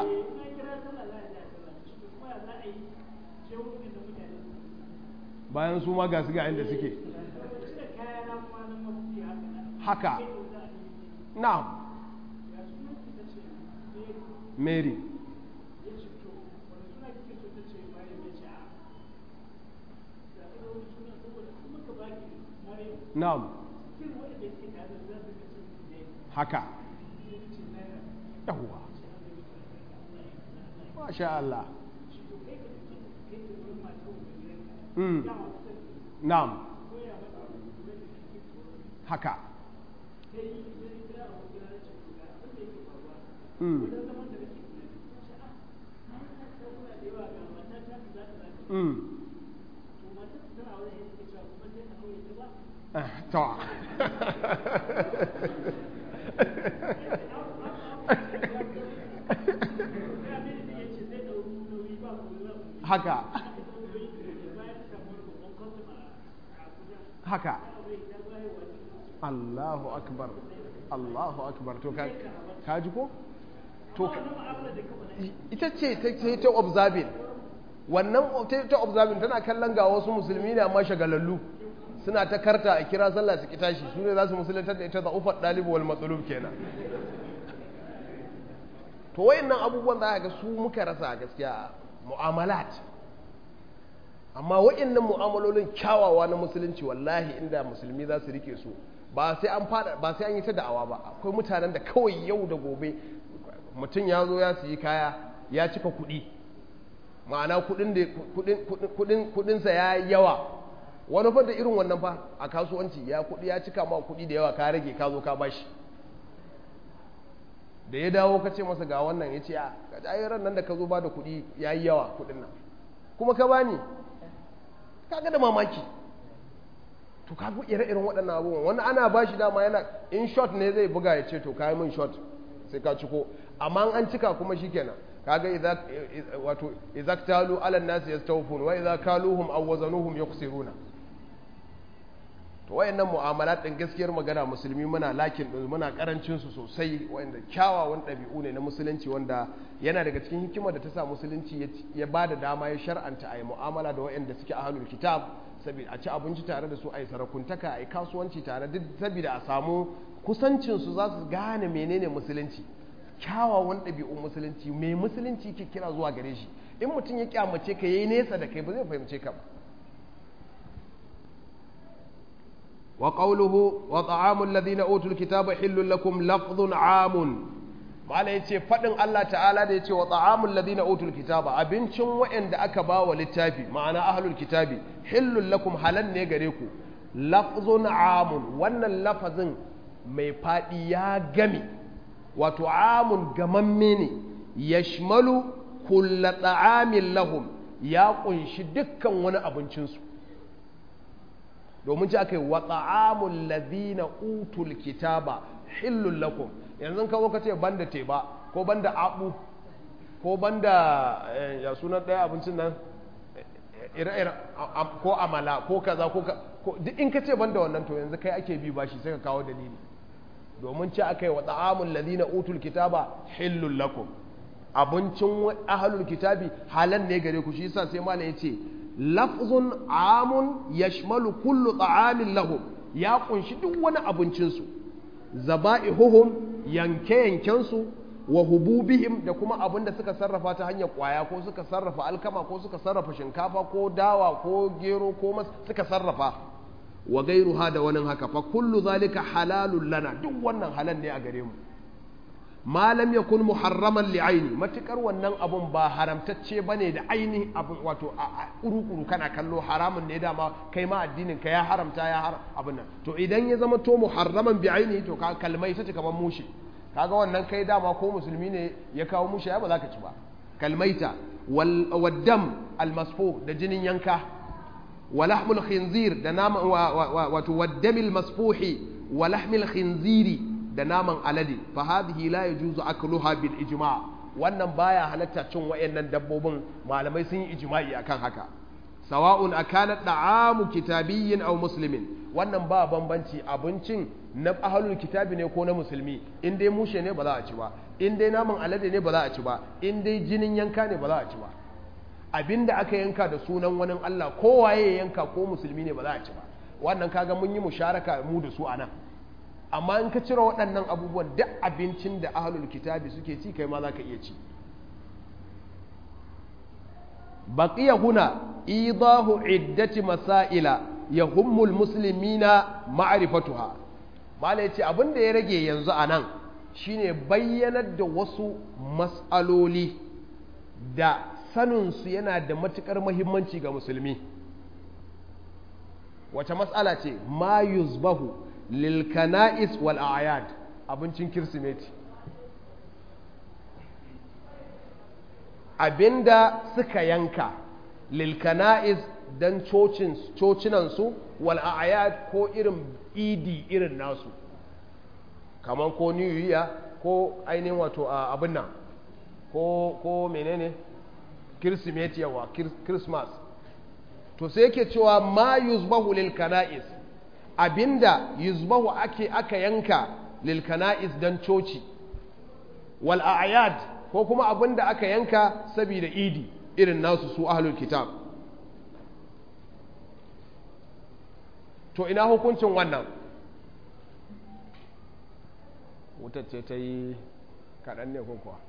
bayan su ma ga su ga inda suke haka na'am mary na'am haka yawwa masha Allah mm. na'am haka mm. mm. to haka haka Allahu akbar Allahu akbar to ka ji ko to ita ce ta observing wannan ta observing tana kallon ga wasu musulmi ne amma shagalallu suna ta karta a kira sallah su tashi su ne za su musulantar da ita da ufar ɗalibu wal matsalub kenan to wayannan abubuwan za ga su muka rasa gaskiya mu'amalat amma wayannan mu'amalolin kyawawa na musulunci wallahi inda musulmi za su rike su ba sai an fada ba sai an yi ta da'awa ba akwai mutanen da kawai yau da gobe mutum ya zo ya siyi kaya ya cika kuɗi ma'ana kuɗinsa ya yawa wani fa da irin wannan fa a kasuwanci ya kuɗi ya cika ma kuɗi da yawa ka rage ka zo ka bashi da ya dawo ka ce masa ga wannan ya ce a ran nan da ka zo ba da kuɗi ya yi yawa kuɗin nan kuma ka bani kaga da mamaki to ka ire-iren waɗannan abubuwan wani ana ba shi dama yana in shot ne zai buga ya ce to ka yi min shot sai ka ciko amma an cika kuma shikenan kaga idza wato idza talu ala an-nas yastawfun wa idza kaluhum aw wazanuhum yukhsiruna to wayannan mu'amalat din gaskiyar magana musulmi muna lakin din muna karancin su sosai wayanda kyawawan dabi'u ne na musulunci wanda yana daga cikin hikimar da ta sa musulunci ya bada dama ya shar'anta ayi mu'amala da wayanda suke ahlul kitab saboda a ci abinci tare da su ayi sarakuntaka ayi kasuwanci tare duk saboda a samu kusancin su za su gane menene musulunci kyawawan ɗabi'un musulunci mai musulunci ke kira zuwa gare shi in mutum ya kyamace ka yayi nesa da kai ba zai fahimce ka ba wa qawluhu wa ta'amul ladina utul kitaba hillul lakum lafdhun amun mala yace fadin Allah ta'ala da yace wa ta'amul ladina utul kitaba abincin wa'anda aka ba wa littafi ma'ana ahlul kitabi hillul lakum halan ne gare ku lafdhun amun wannan lafazin mai fadi ya gami wato amun gamamme ne ya shimalu kulla ta'amin lahum ya kunshi dukkan wani abincinsu domin ci aka yi wa ta'amun lazina utul kitaba hillun lakum yanzu ka zo ka ce banda teba ko banda abu ko banda ya sunan ɗaya abincin nan ire-ire ko amala ko kaza ko duk in ka ce banda wannan to yanzu kai ake bi bashi sai ka kawo dalili domin ci aka yi wa ta'amul ladina utul kitaba hillul lakum abincin ahlul kitabi halan ne gare ku shi yasa sai malam yace lafzun amun yashmalu kullu ta'amin lahum ya kunshi duk wani abincin su zaba'ihuhum yanke yanken su wa hububihim da kuma abin da suka sarrafa ta hanyar kwaya ko suka sarrafa alkama ko suka sarrafa shinkafa ko dawa ko gero ko mas suka sarrafa wa gairuha da wani haka fa kullu zalika halalun lana duk wannan halal ne a gare mu ma lam yakun muharraman li aini matukar wannan abun ba haramtacce bane da aini abun wato a kuru kana kallo haramun ne dama kai ma addinin ka ya haramta ya har abun nan to idan ya zama to muharraman bi aini to ka kalmai ta kamar mushi kaga wannan kai dama ko musulmi ne ya kawo mushi ya ba za ka ci ba kalmaita wal waddam al da jinin yanka ولحم الخنزير da naman wato waddamil masfuhi wa lahmil khinziri da naman alade fa hadhihi la yajuzu akluha bil ijma' wannan baya halatta cin wayannan dabbobin malamai sun yi ijma'i akan haka sawa'un akana da'amu kitabiyyin aw muslimin wannan ba bambanci abincin na ahlul kitabi ne ko na musulmi in dai mushe ne ba za a ci ba in dai naman alade ne ba za a ci ba in dai jinin yanka ne ba za a ci ba abinda aka yanka da sunan wani Allah kowaye ya yanka ko musulmi ne ba za a ci ba wannan kaga mun yi musharaka mu da su anan amma in ka cire waɗannan abubuwan duk abincin da ahlul kitabi suke ci kai ma za ka iya ci baqiya huna idahu iddati masaila yahummul muslimina ma'rifatuha mala yace abin da ya rage yanzu anan shine bayyanar da wasu mas'aloli da saninsu yana da matuƙar mahimmanci ga musulmi wace matsala ce ma yuzbahu lil kana'is wal a'yad abincin kirsimeti abinda suka yanka lil kana'is dan cocin cocinansu wal a'yad ko irin idi irin nasu kamar ko new year ko ainihin wato abin nan ko ko menene kirsimeti yawa christmas to sai yake cewa ma yuzbahu lil kana'is abinda yuzbahu ake aka yanka lil kana'is dan coci wal a'yad ko kuma abinda aka yanka saboda idi irin nasu su ahlul kitab to ina hukuncin wannan wutar ce ta yi kaɗan ne ko kuwa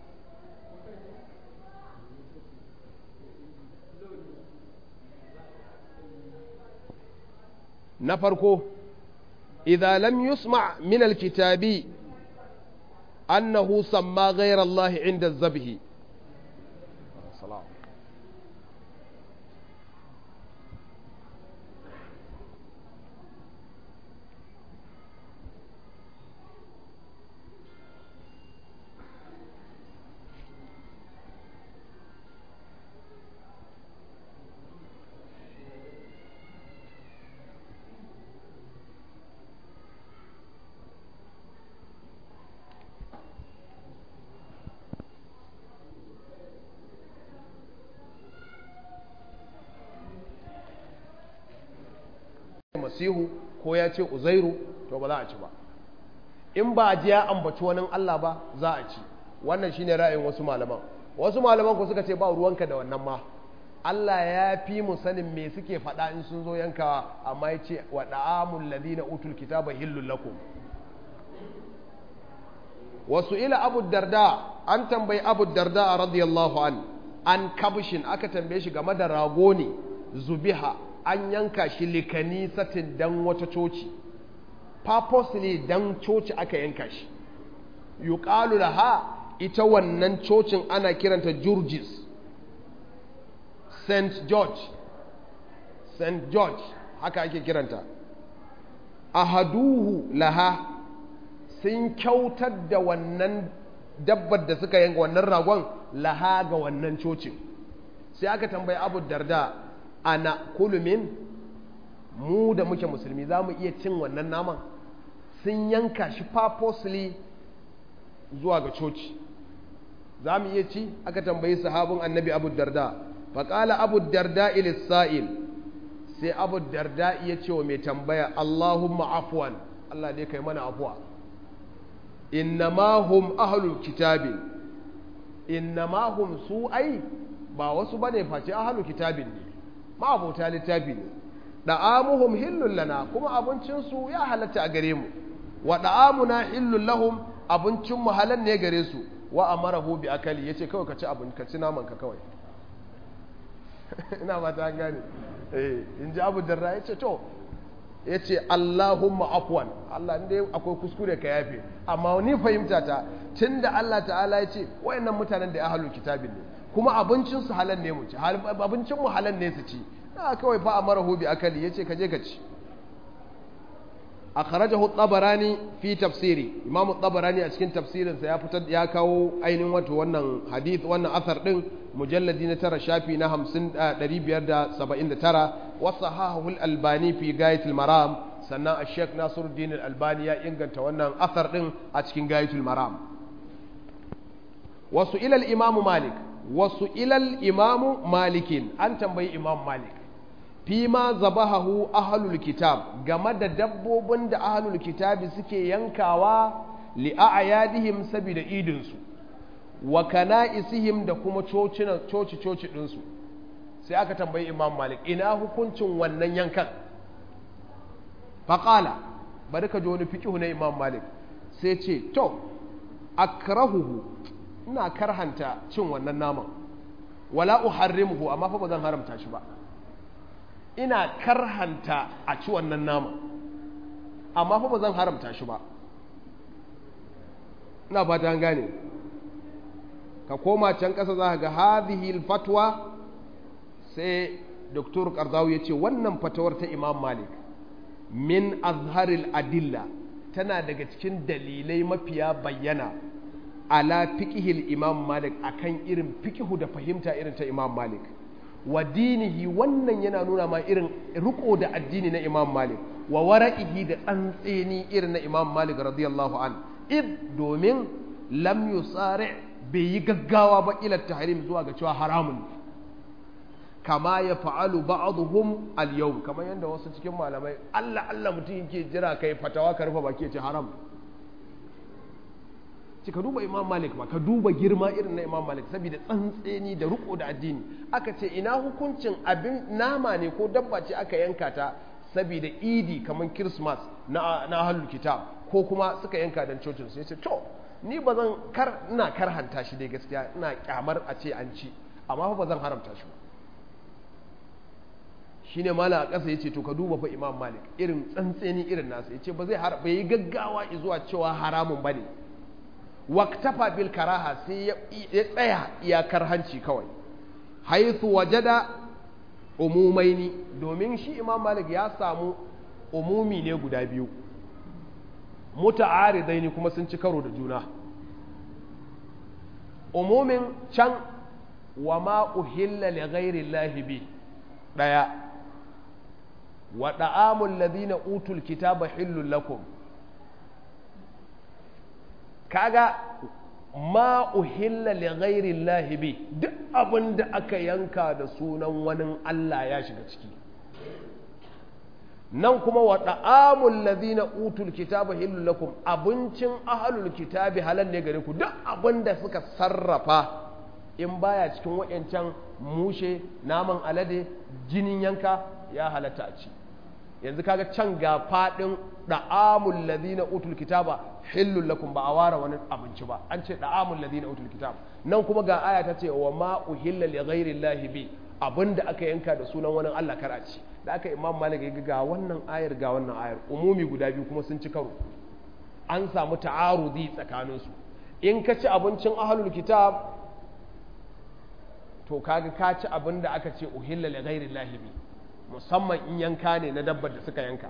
na farko idza lam yusma min alkitabi annahu samma ghayra Allah inda zabhi masihu ko ya ce uzairu to ba za a ci ba in ba a ji ya ambaci wani Allah ba za a ci wannan shine ra'ayin wasu malaman wasu malaman ku suka ce ba ruwanka da wannan ma Allah ya fi mu sanin me suke faɗa in sun zo yankawa amma ya ce wa da'amul ladina utul kitaba hillul lakum wasu ila abu darda an tambayi abu darda radiyallahu an an kabshin aka tambaye shi game da rago ne zubiha an yanka shi likani satin dan wata coci purposely dan coci aka yanka shi yuqalu laha ita wannan cocin ana kiranta Georges St George St George haka ake kiranta ahaduhu laha sun kyautar da wannan dabbar da suka yanka wannan ragon laha ga wannan cocin sai aka tambayi abu darda ana kulumin mu da muke musulmi za mu iya cin wannan naman sun yanka shi purposely zuwa ga coci za mu iya ci aka tambayi sahabin annabi abu darda faƙala abu darda ilisa'il sai abu darda iya ce wa mai tambaya allahumma afuwan allah dai kai mana afuwa innama hum ahlul kitabin innama hum su ai ba wasu bane face ahlul kitabin ne ma abota littafi ne da'amuhum hillul lana kuma abincin su ya halatta a gare mu wa da'amuna hillul lahum abincin mu halal ne gare su wa amarahu bi akali yace kawai ka ci abin ka ci naman ka kawai ina ba ta gane eh in ji abu darra yace to yace Allahumma afwan Allah inda akwai kuskure ka yafe amma ni fahimta ta tunda Allah ta'ala yace wayannan mutanen da ahlul kitabin ne kuma abincin su halal ne mu ci abincin mu halal ne su ci na kawai fa amarahu bi akali yace ka je ka ci akhrajahu at-tabarani fi tafsiri imam at-tabarani a cikin tafsirin sa ya fitar ya kawo ainihin wato wannan hadith wannan asar din mujalladi na tara shafi na 50 579 wa sahahu al-albani fi gayat al-maram sannan ash-shaykh nasiruddin al-albani ya inganta wannan asar din a cikin gayat al-maram wasu ila al-imam malik wasu ila al-imam malikin an tambayi imam malik fima zabahahu ahlul kitab game da dabbobin da ahlul kitabi suke yankawa li a'yadihim saboda idinsu wa kana'isihim da kuma cocinan coci coci dinsu sai aka tambayi imam malik ina hukuncin wannan yankan faqala bari ka ji wani fiqhu na imam malik sai ce to akrahuhu ina karhanta cin wannan naman wala uharrimuhu amma fa ba zan haramta shi ba ina karhanta a ci wannan nama amma fa ba zan haramta shi ba ina ba ta gane ka koma can ƙasa za ga hadhihi fatwa sai doktor karzawi ya ce wannan fatawar ta imam malik min azharil adilla tana daga cikin dalilai mafiya bayyana ala fiqhil imam malik akan irin fiqhu da fahimta irin ta imam malik wa dinihi wannan yana nuna ma irin riko da addini na imam malik wa wara'ihi da tsantseni irin na imam malik radiyallahu an id domin lam yusari bai yi gaggawa ba ila tahrim zuwa ga cewa haramun kama ya fa'alu ba'dhum al-yawm kamar yanda wasu cikin malamai Allah Allah mutum yake jira kai fatawa ka rufe baki ce haram ci ka duba imam malik ba ka duba girma irin na imam malik saboda tsantseni da riko da addini aka ce ina hukuncin abin nama ne ko dabba ce aka yanka ta saboda idi kamar christmas na na ahlul kitab ko kuma suka yanka dan cocin su yace to ni ba zan kar ina karhanta shi dai gaskiya ina kyamar a ce an ci amma fa ba zan haramta shi ba shine mala a ƙasa yace to ka duba fa imam malik irin tsantseni irin nasa yace ba zai bai yi gaggawa zuwa cewa haramun bane waktafa bil karaha sai ya tsaya iyakar hanci kawai haithu wajada umumaini domin shi imam malik ya samu umumi ne guda biyu muta'aridaini kuma sun ci karo da juna umumin can wa ma uhilla li ghairi llahi bi daya wa da'amul ladina utul kitaba hillul lakum kaga ma uhilla li ghairi llahi bi duk abin da aka yanka da sunan wani Allah ya shiga ciki nan kuma wa da'amul ladina utul kitaba hillul lakum abincin ahlul kitabi halal ne gare ku duk abin da suka sarrafa in baya cikin wayancan mushe naman alade jinin yanka ya halatta a ci yanzu kaga can ga fadin da'amul ladina utul kitaba hillul lakum ba a ware wani abinci ba an ce da'amul ladina utul kitab nan kuma ga aya ta ce wa ma uhilla li ghairi llahi bi abinda aka yanka da sunan wani Allah kar a ci da aka imam malik ya ga wannan ayar ga wannan ayar umumi guda biyu kuma sun ci karo an samu ta'arudi tsakanin su in ka ci abincin ahlul kitab to kaga ka ci abinda aka ce uhilla li ghairi llahi bi musamman in yanka ne na dabbar da suka yanka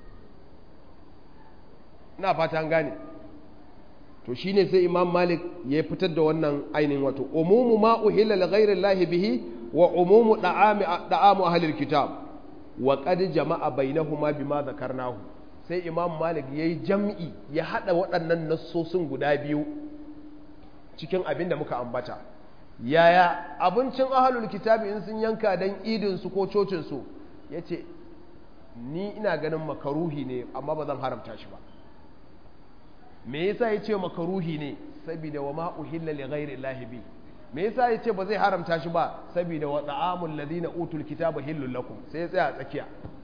ina fata an gane to shine sai imam malik ya fitar da wannan ainihin wato umumu ma uhilla li ghairi llahi bihi wa umumu da'ami da'amu ahli kitab wa qad jama'a bainahuma bima zakarnahu sai imam malik yayi jam'i ya hada waɗannan nassosin guda biyu cikin abin da muka ambata yaya abincin ahlul kitabi in sun yanka dan idin su ko cocin su yace ni ina ganin makaruhi ne amma ba zan haramta shi ba me yasa ya ce makaruhi ne saboda wa ma uhilla li ghairi llahi bi me yasa ya ce ba zai haramta shi ba saboda wa ta'amul ladina utul kitaba hillul lakum sai ya tsaya a tsakiya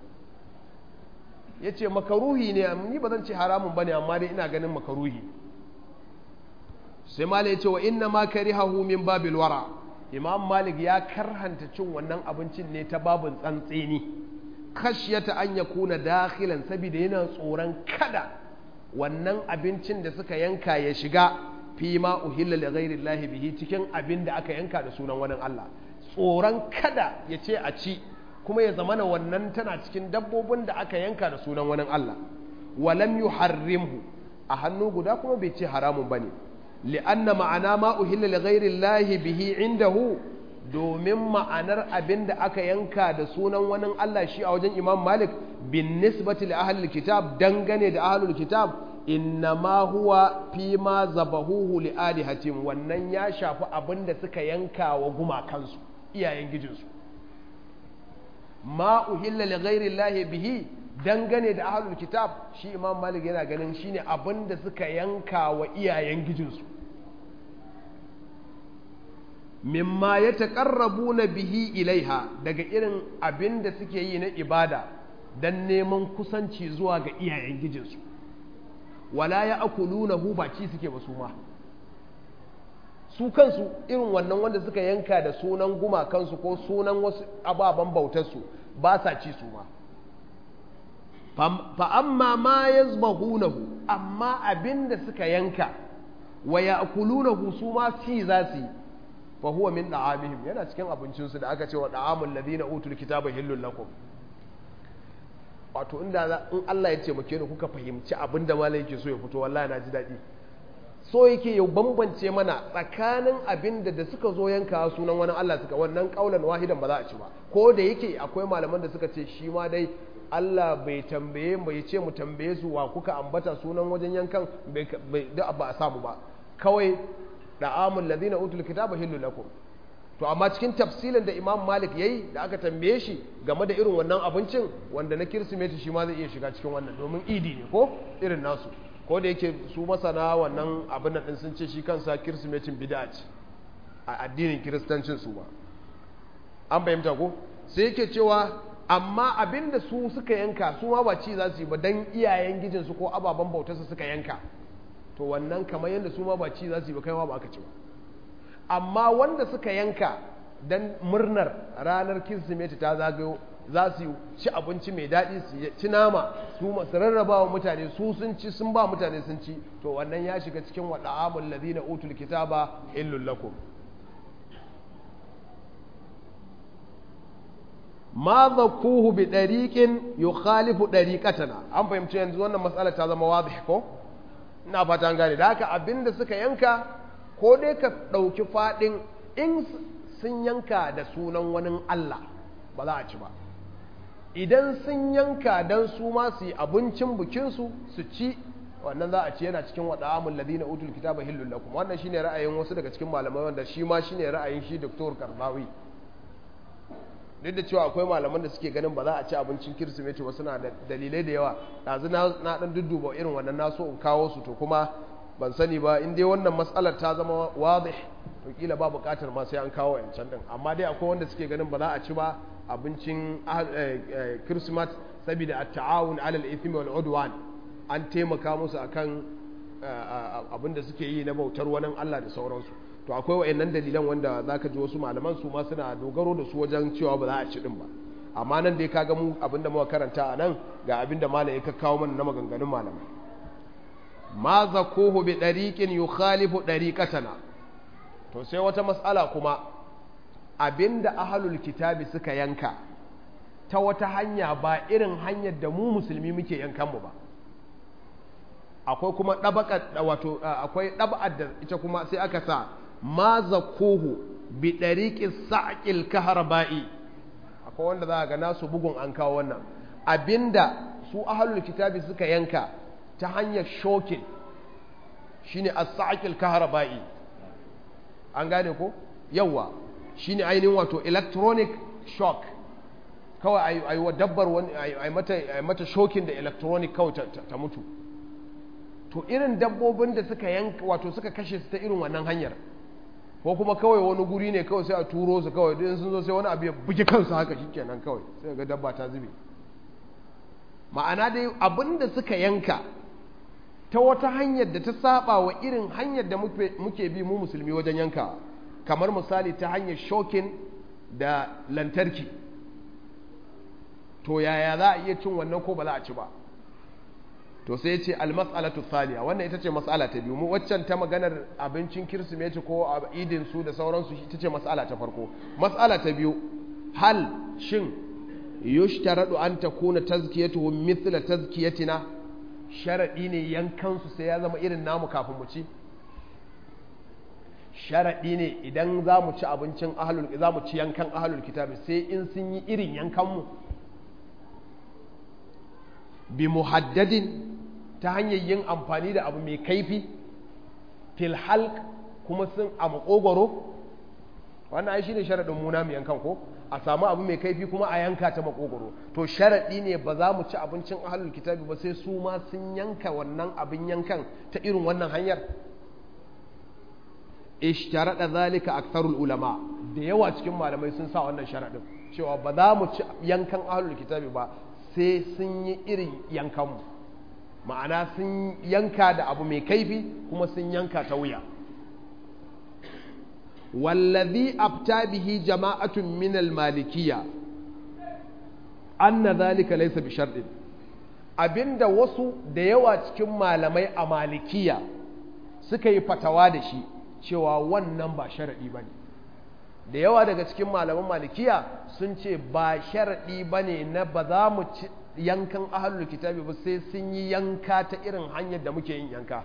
ya ce makaruhi ne ni ba zan ce haramun bane amma dai ina ganin makaruhi sai mala ya ce wa inna ma karihahu min babil wara imam malik ya karhanta cin wannan abincin ne ta babin tsantseni khashyata an yakuna dakhilan saboda yana tsoron kada wannan abincin da suka yanka ya shiga fi ma uhilla li ghairi llahi bihi cikin abin da aka yanka da sunan wani Allah tsoron kada ya ce a ci kuma ya zamana wannan tana cikin dabbobin da aka yanka da sunan wani Allah walam yuharrimhu a hannu guda kuma bai ce haramun bane li'anna ma'ana ma uhilla li ghairi llahi bihi indahu domin ma'anar abin da aka yanka da sunan wani Allah shi a wajen Imam Malik bin nisbati li ahlil kitab dangane da ahlul kitab innama huwa fi ma zabahuhu li alihatim wannan ya shafi abin da suka yanka wa gumakansu iyayen gijinsu ma uhilla li ghairi llahi bihi dangane da ahlul kitab shi Imam Malik yana ganin shine abin da suka yanka wa iyayen gijinsu mimma ya taƙarrabu na bihi ilaiha daga irin abin da suke yi na ibada don neman kusanci zuwa ga iyayen gijinsu wala ya akulu na hu baci suke ba su ma su kansu irin wannan wanda suka yanka da sunan gumakansu ko sunan wasu ababen bautarsu ba sa ci su ma fa amma ma ya zubahunahu amma abin da suka yanka wa ya akulunahu su ma ci za su yi fa huwa min da'amihim yana cikin abincinsu da aka ce wa da'amul ladina utul kitaba hillul lakum wato inda in Allah ya ce muke ni kuka fahimci abin da malai yake so ya fito wallahi na ji daɗi so yake ya bambance mana tsakanin abin da da suka zo yanka sunan wani Allah suka wannan kaulan wahidan ba za a ci ba ko da yake akwai malaman da suka ce shi ma dai Allah bai tambaye bai ce mu tambaye su wa kuka ambata sunan wajen yankan bai da ba a samu ba kawai da'amul ladina utul kitaba hillu lakum to amma cikin tafsilin da Imam Malik yayi da aka tambaye shi game da irin wannan abincin wanda na kirsimeti shi ma zai iya shiga cikin wannan domin idi ne ko irin nasu ko da yake su masana wannan abin nan din sun ce shi kansa kirsimetin bid'a ce a addinin kiristancin su ba an fahimta ko sai yake cewa amma abin da su suka yanka su ma ba ci za su yi ba dan iyayen gijinsu ko ababen bautarsu suka yanka to wannan kamar yadda su ma ba ci za su yi ba kai ma ba aka ci ba amma wanda suka yanka dan murnar ranar kirsimeti ta zagayo za su ci abinci mai daɗi su ci nama su masu rarraba wa mutane su sun ci sun ba mutane sun ci to wannan ya shiga cikin waɗa amul ladina utul kitaba illul lakum ma zakuhu bi dariqin yukhalifu dariqatana an fahimci yanzu wannan matsala ta zama wadih ko ina fata an gane da haka abinda suka yanka ko dai ka ɗauki faɗin in sun yanka da sunan wani Allah ba za a ci ba idan sun yanka don su ma su yi abincin bikinsu su ci wannan za a ci yana cikin waɗa amun ladina utul kitaba hillul lakum wannan shine ra'ayin wasu daga cikin malamai wanda shi ma shine ra'ayin shi doktor karbawi duk da cewa akwai malaman da suke ganin ba za a ci abincin kirsimeti ba suna da dalilai da yawa ɗazu na ɗan dudduba irin wannan na so in kawo su to kuma ban sani ba in dai wannan matsalar ta zama wadih to kila ba buƙatar ma sai an kawo yancan din amma dai akwai wanda suke ganin ba za a ci ba abincin kirsimat saboda at-ta'awun 'ala al-ithmi wal 'udwan an taimaka musu akan abin da suke yi na bautar wani Allah da sauransu to akwai wayannan dalilan wanda zaka ji wasu malaman su ma suna dogaro da su wajen cewa ba za a ci din ba amma nan dai kaga mu abinda muka karanta a nan ga abinda malam ya kawo mana na maganganun malamai ma zakuhu bi dariqin yukhalifu dariqatana to sai wata mas'ala kuma abinda ahlul kitabi suka yanka ta wata hanya ba irin hanyar da mu musulmi muke yankan mu ba akwai kuma dabaka wato akwai dab'ar da ita kuma sai aka sa ma zakuhu bi dariqis sa'qil kahraba'i akwai wanda za ga nasu bugun an kawo wannan abinda su ahlul kitabi suka yanka ta hanyar shokin shine as-sa'qil kahraba'i an gane ko yawa shine ainihin wato electronic shock kawai ayi wa dabbar wani ayi mata ayi mata shokin da electronic kawai ta mutu to to irin dabbobin da suka yanka wato suka kashe su ta irin wannan hanyar ko kuma kawai wani guri ne kawai sai a turo su kawai duk sun zo sai wani abu ya buge kansu haka shikenan kawai sai ga dabba ta zube ma'ana dai abin da suka yanka ta wata hanyar da ta saba wa irin hanyar da muke bi mu musulmi wajen yanka kamar misali ta hanyar shokin da lantarki to yaya za a iya cin wannan ko ba za a ci ba to sai ya ce almas'alatu thaniya wannan ita ce mas'ala ta biyu mu waccan ta maganar abincin kirsimeti ko idin su da sauransu ita ce mas'ala ta farko mas'ala ta biyu hal shin yushtaradu an takuna tazkiyatuhum mithla tazkiyatina sharadi ne yankan su sai ya zama irin namu kafin mu ci sharadi ne idan za mu ci abincin ahlul za mu ci yankan ahlul kitabi sai in sun yi irin yankan mu bi muhaddadin ta hanyar yin amfani da abu mai kaifi fil halq kuma sun a makogoro wannan ai shine sharadin muna mu yankan ko a samu abu mai kaifi kuma a yanka ta makogoro to sharadi ne ba za mu ci abincin ahlul kitabi ba sai su ma sun yanka wannan abin yankan ta irin wannan hanyar ishtarada zalika aktharul ulama da yawa cikin malamai sun sa wannan sharadin cewa ba za mu ci yankan ahlul kitabi ba sai sun yi irin yankanmu ma'ana sun yanka da abu mai kaifi kuma sun yanka ta wuya wallazi afta bihi jama'atun min al-malikiyya anna zalika laysa bi shartin abinda wasu da yawa cikin malamai a malikiya suka yi fatawa da shi cewa wannan ba sharadi bane da yawa daga cikin malaman malikiya sun ce ba sharadi bane na ba za mu ci yankan ahlul kitabi ba sai sun yi yanka ta irin hanyar da muke yin yanka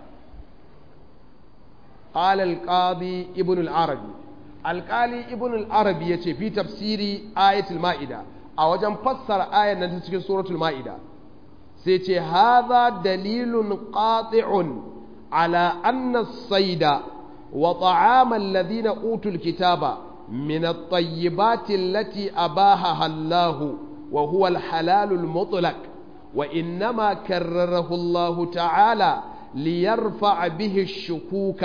قال القاضي ابن العربي القالي ابن العربي يتي في تفسير آية المائدة أو جن فسر آية نتسكي سورة المائدة سيتي هذا دليل قاطع على أن الصيد وطعام الذين أوتوا الكتاب من الطيبات التي أباهها الله وهو الحلال المطلق وإنما كرره الله تعالى ليرفع به الشكوك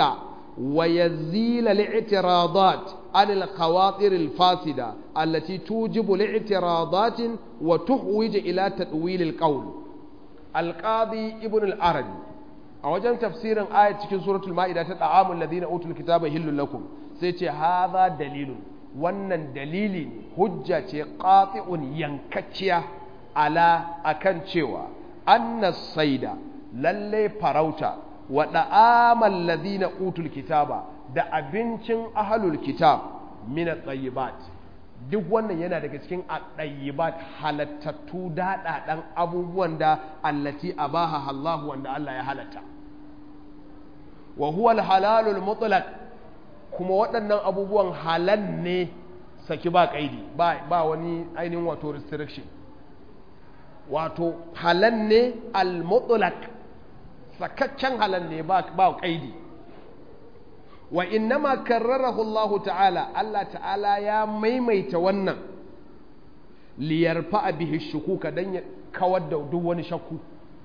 ويزيل الاعتراضات عن الخواطر الفاسدة التي توجب الاعتراضات وتحوج إلى تأويل القول القاضي ابن العربي أوجن تفسير آية في سورة المائدة تطعام الذين أوتوا الكتاب هل لكم سيتي هذا دليل wannan dalili ne hujja ce qati'un yankacciya ala akan cewa anna saida lalle farauta wa da'amal ladina utul kitaba da abincin ahlul kitab min at-tayyibat duk wannan yana daga cikin at-tayyibat halattattu daɗaɗan abubuwan da allati abaha Allah wanda Allah ya halatta wa huwa al-halalul mutlaq kuma waɗannan abubuwan halal ne saki ba kaidi ba ba wani ainihin wato restriction wato halal ne al-mutlaq sakaccen halal ne ba ba kaidi wa innama karrarahu Allah ta'ala Allah ta'ala ya maimaita wannan liyarfa bihi shukuka dan ya kawar da duk wani shakku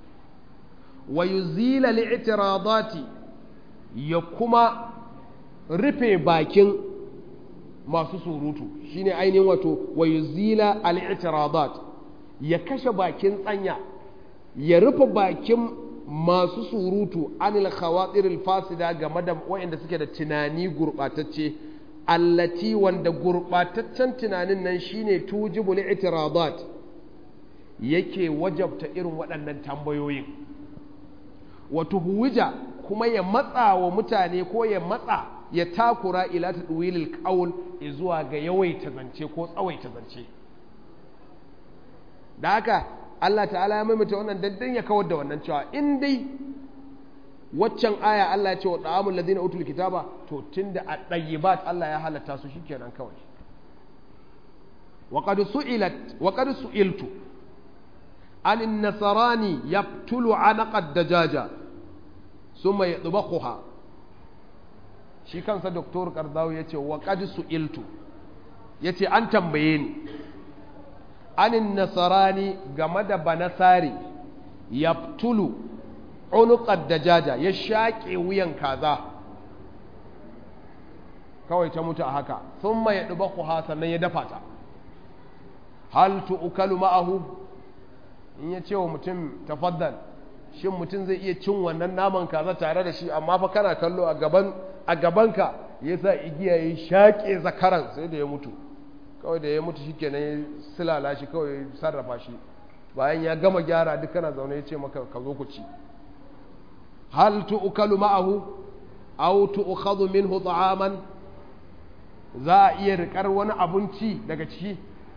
wa yuzila li'tiradati ya kuma rufe bakin masu surutu shine ainihin wato wa yuzila al-i'tiradat ya kashe bakin tsanya ya rufe bakin masu surutu anil khawatir al-fasida game da wayanda suke da tunani gurbatacce allati wanda gurbataccen tunanin nan shine tujibul i'tiradat yake wajabta irin waɗannan tambayoyin wato huwija kuma ya matsa wa mutane ko ya matsa ya takura ila tadwilil qaul zuwa ga yawaita zance ko tsawaita zance da haka Allah ta'ala ya maimaita wannan daddan ya kawar da wannan cewa in dai waccan aya Allah ya ce wa da'amul ladina utul kitaba to tunda a ɗayyibat Allah ya halatta su shikenan kawai wa qad su'ilat wa qad su'iltu an an-nasrani yaqtulu anaqa ad-dajaja thumma yadbaquha shi kansa doktor Kardawi yace wa qad su'iltu yace an tambaye ni anin nasarani game da banasari yaftulu unuqad dajaja ya shaƙe wuyan kaza kawai ta mutu a haka thumma yadbaquha sannan ya dafa ta hal tu'kalu ma'ahu in ya ce wa mutum tafaddal shin mutum zai iya cin wannan naman kaza tare da shi amma fa kana kallo a gaban a gabanka ya sa igiya ya shaƙe zakaran sai da ya mutu kawai da ya mutu shi kenan ya silala shi kawai ya sarrafa shi bayan ya gama gyara duk kana zaune ya ce maka ka zo ku ci hal tu'kalu ma'ahu aw tu'khadhu minhu ta'aman za a iya rikar wani abinci daga ciki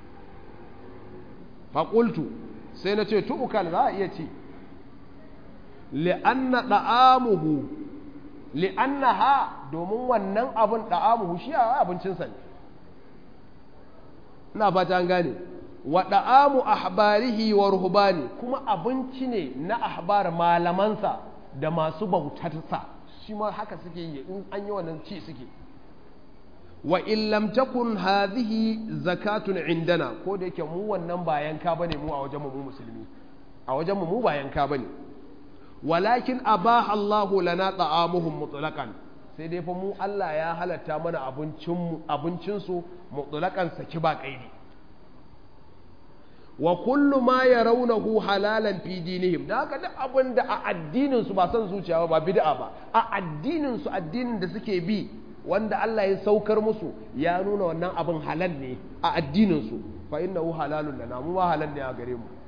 faƙultu sai na ce tu'ukal za a iya ci li'anna ɗa'amuhu li'anna ha domin wannan abin ɗa'amuhu shi a abincinsa ne ina fata an gane wa ɗa'amu ahbarihi wa ruhbani kuma abinci ne na ahbar malamansa da masu bautarsa shi ma haka suke yi in an yi wannan ci suke wa in lam takun hadhihi zakatun indana ko da yake mu wannan ba yanka bane mu a wajen mu musulmi a wajen mu mu ba yanka bane walakin abaha Allah lana ta'amuhum mutlaqan sai dai fa mu Allah ya halatta mana abincin mu abincin su mutlaqan saki ba kaidi wa kullu ma yarawnahu halalan fi dinihim da haka duk abin da a addinin su ba son zuciya ba bid'a ba a addinin su addinin da suke bi wanda Allah ya saukar musu ya nuna wannan abin halal ne a addininsu fa innahu halalun lana mu ma halal ne a gare mu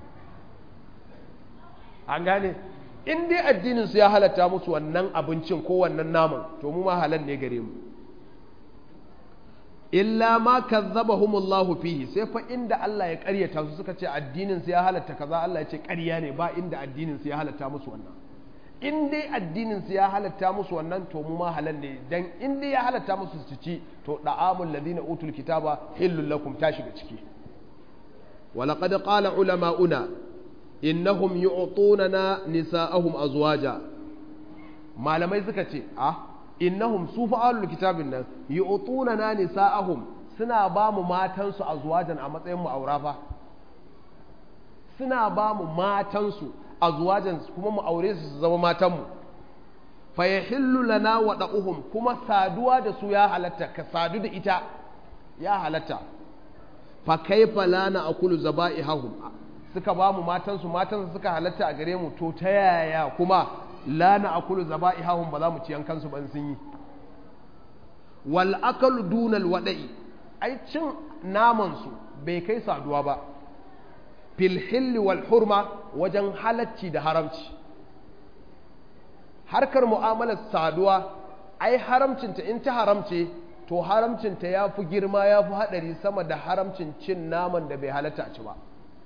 an gane in dai addininsu ya halatta musu wannan abincin ko wannan naman to mu ma halal ne gare mu illa ma kazzabahumullahu fihi sai fa inda Allah ya karyata su suka ce addinin su ya halatta kaza Allah ya ce ƙarya ne ba inda addinin su ya halatta musu wannan in dai addinin su ya halatta musu wannan to mu ma halal ne dan in dai ya halatta musu su ci to da'amul ladina utul kitaba hillul lakum ta shiga ciki wa laqad qala ulama'una innahum yu'tunana nisa'ahum azwaja malamai suka ce ah innahum su fa'alul kitabin nan yu'tunana nisa'ahum suna ba mu matansu azwajan a matsayin mu aura fa suna ba mu matansu azwajan kuma mu aure su su zama matanmu fa yahillu lana wa da'uhum kuma saduwa da su ya halatta ka sadu da ita ya halatta fa kaifa lana akulu zaba'ihum suka ba mu matansu matansu suka halatta a gare mu to ta yaya kuma lana akulu zaba'ihum ba za mu ci yankansu ban sun yi wal akalu dunal wada'i ai cin naman su bai kai saduwa ba fil hilli wal hurma wajen halacci da haramci harkar mu'amalar saduwa ai haramcinta in ta haramce to haramcinta ya fi girma ya fi haɗari sama da haramcin cin naman da bai halatta a ci ba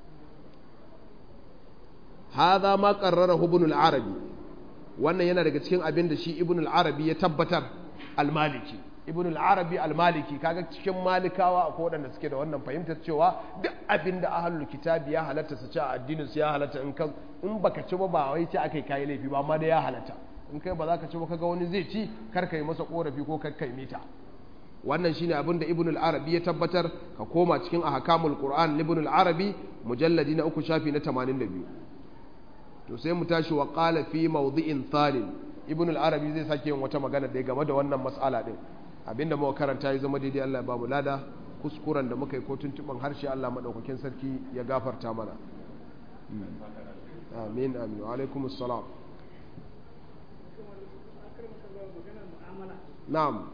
haza ma ƙarrara ibn al-arabi wannan yana daga cikin abin da shi ibn al-arabi ya tabbatar al-maliki ibn al-arabi al-maliki kaga cikin malikawa akwai waɗanda suke da wannan fahimtar cewa duk abin da ahlul kitabi ya halatta su ci a addinin su ya halatta in ka in baka ci ba ba wai ce akai kai laifi ba amma da ya halatta in kai ba za ka ci ba kaga wani zai ci kar ka yi masa korafi ko kar ka yi mita wannan shine abin da ibn al-arabi ya tabbatar ka koma cikin ahkamul qur'an ibn al-arabi mujalladi na uku shafi na 82 to sai mu tashi wa qala fi mawdi'in thalin ibn al-arabi zai sake yin wata magana da game da wannan mas'ala din abinda muka karanta ya zama daidai Allah ya bamu lada kuskuren da muka yi ko tuntuban harshe Allah madaukakin sarki ya gafarta mana amin amin wa alaikum assalam na'am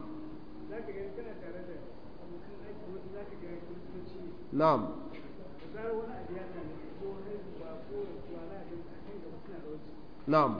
na'am na'am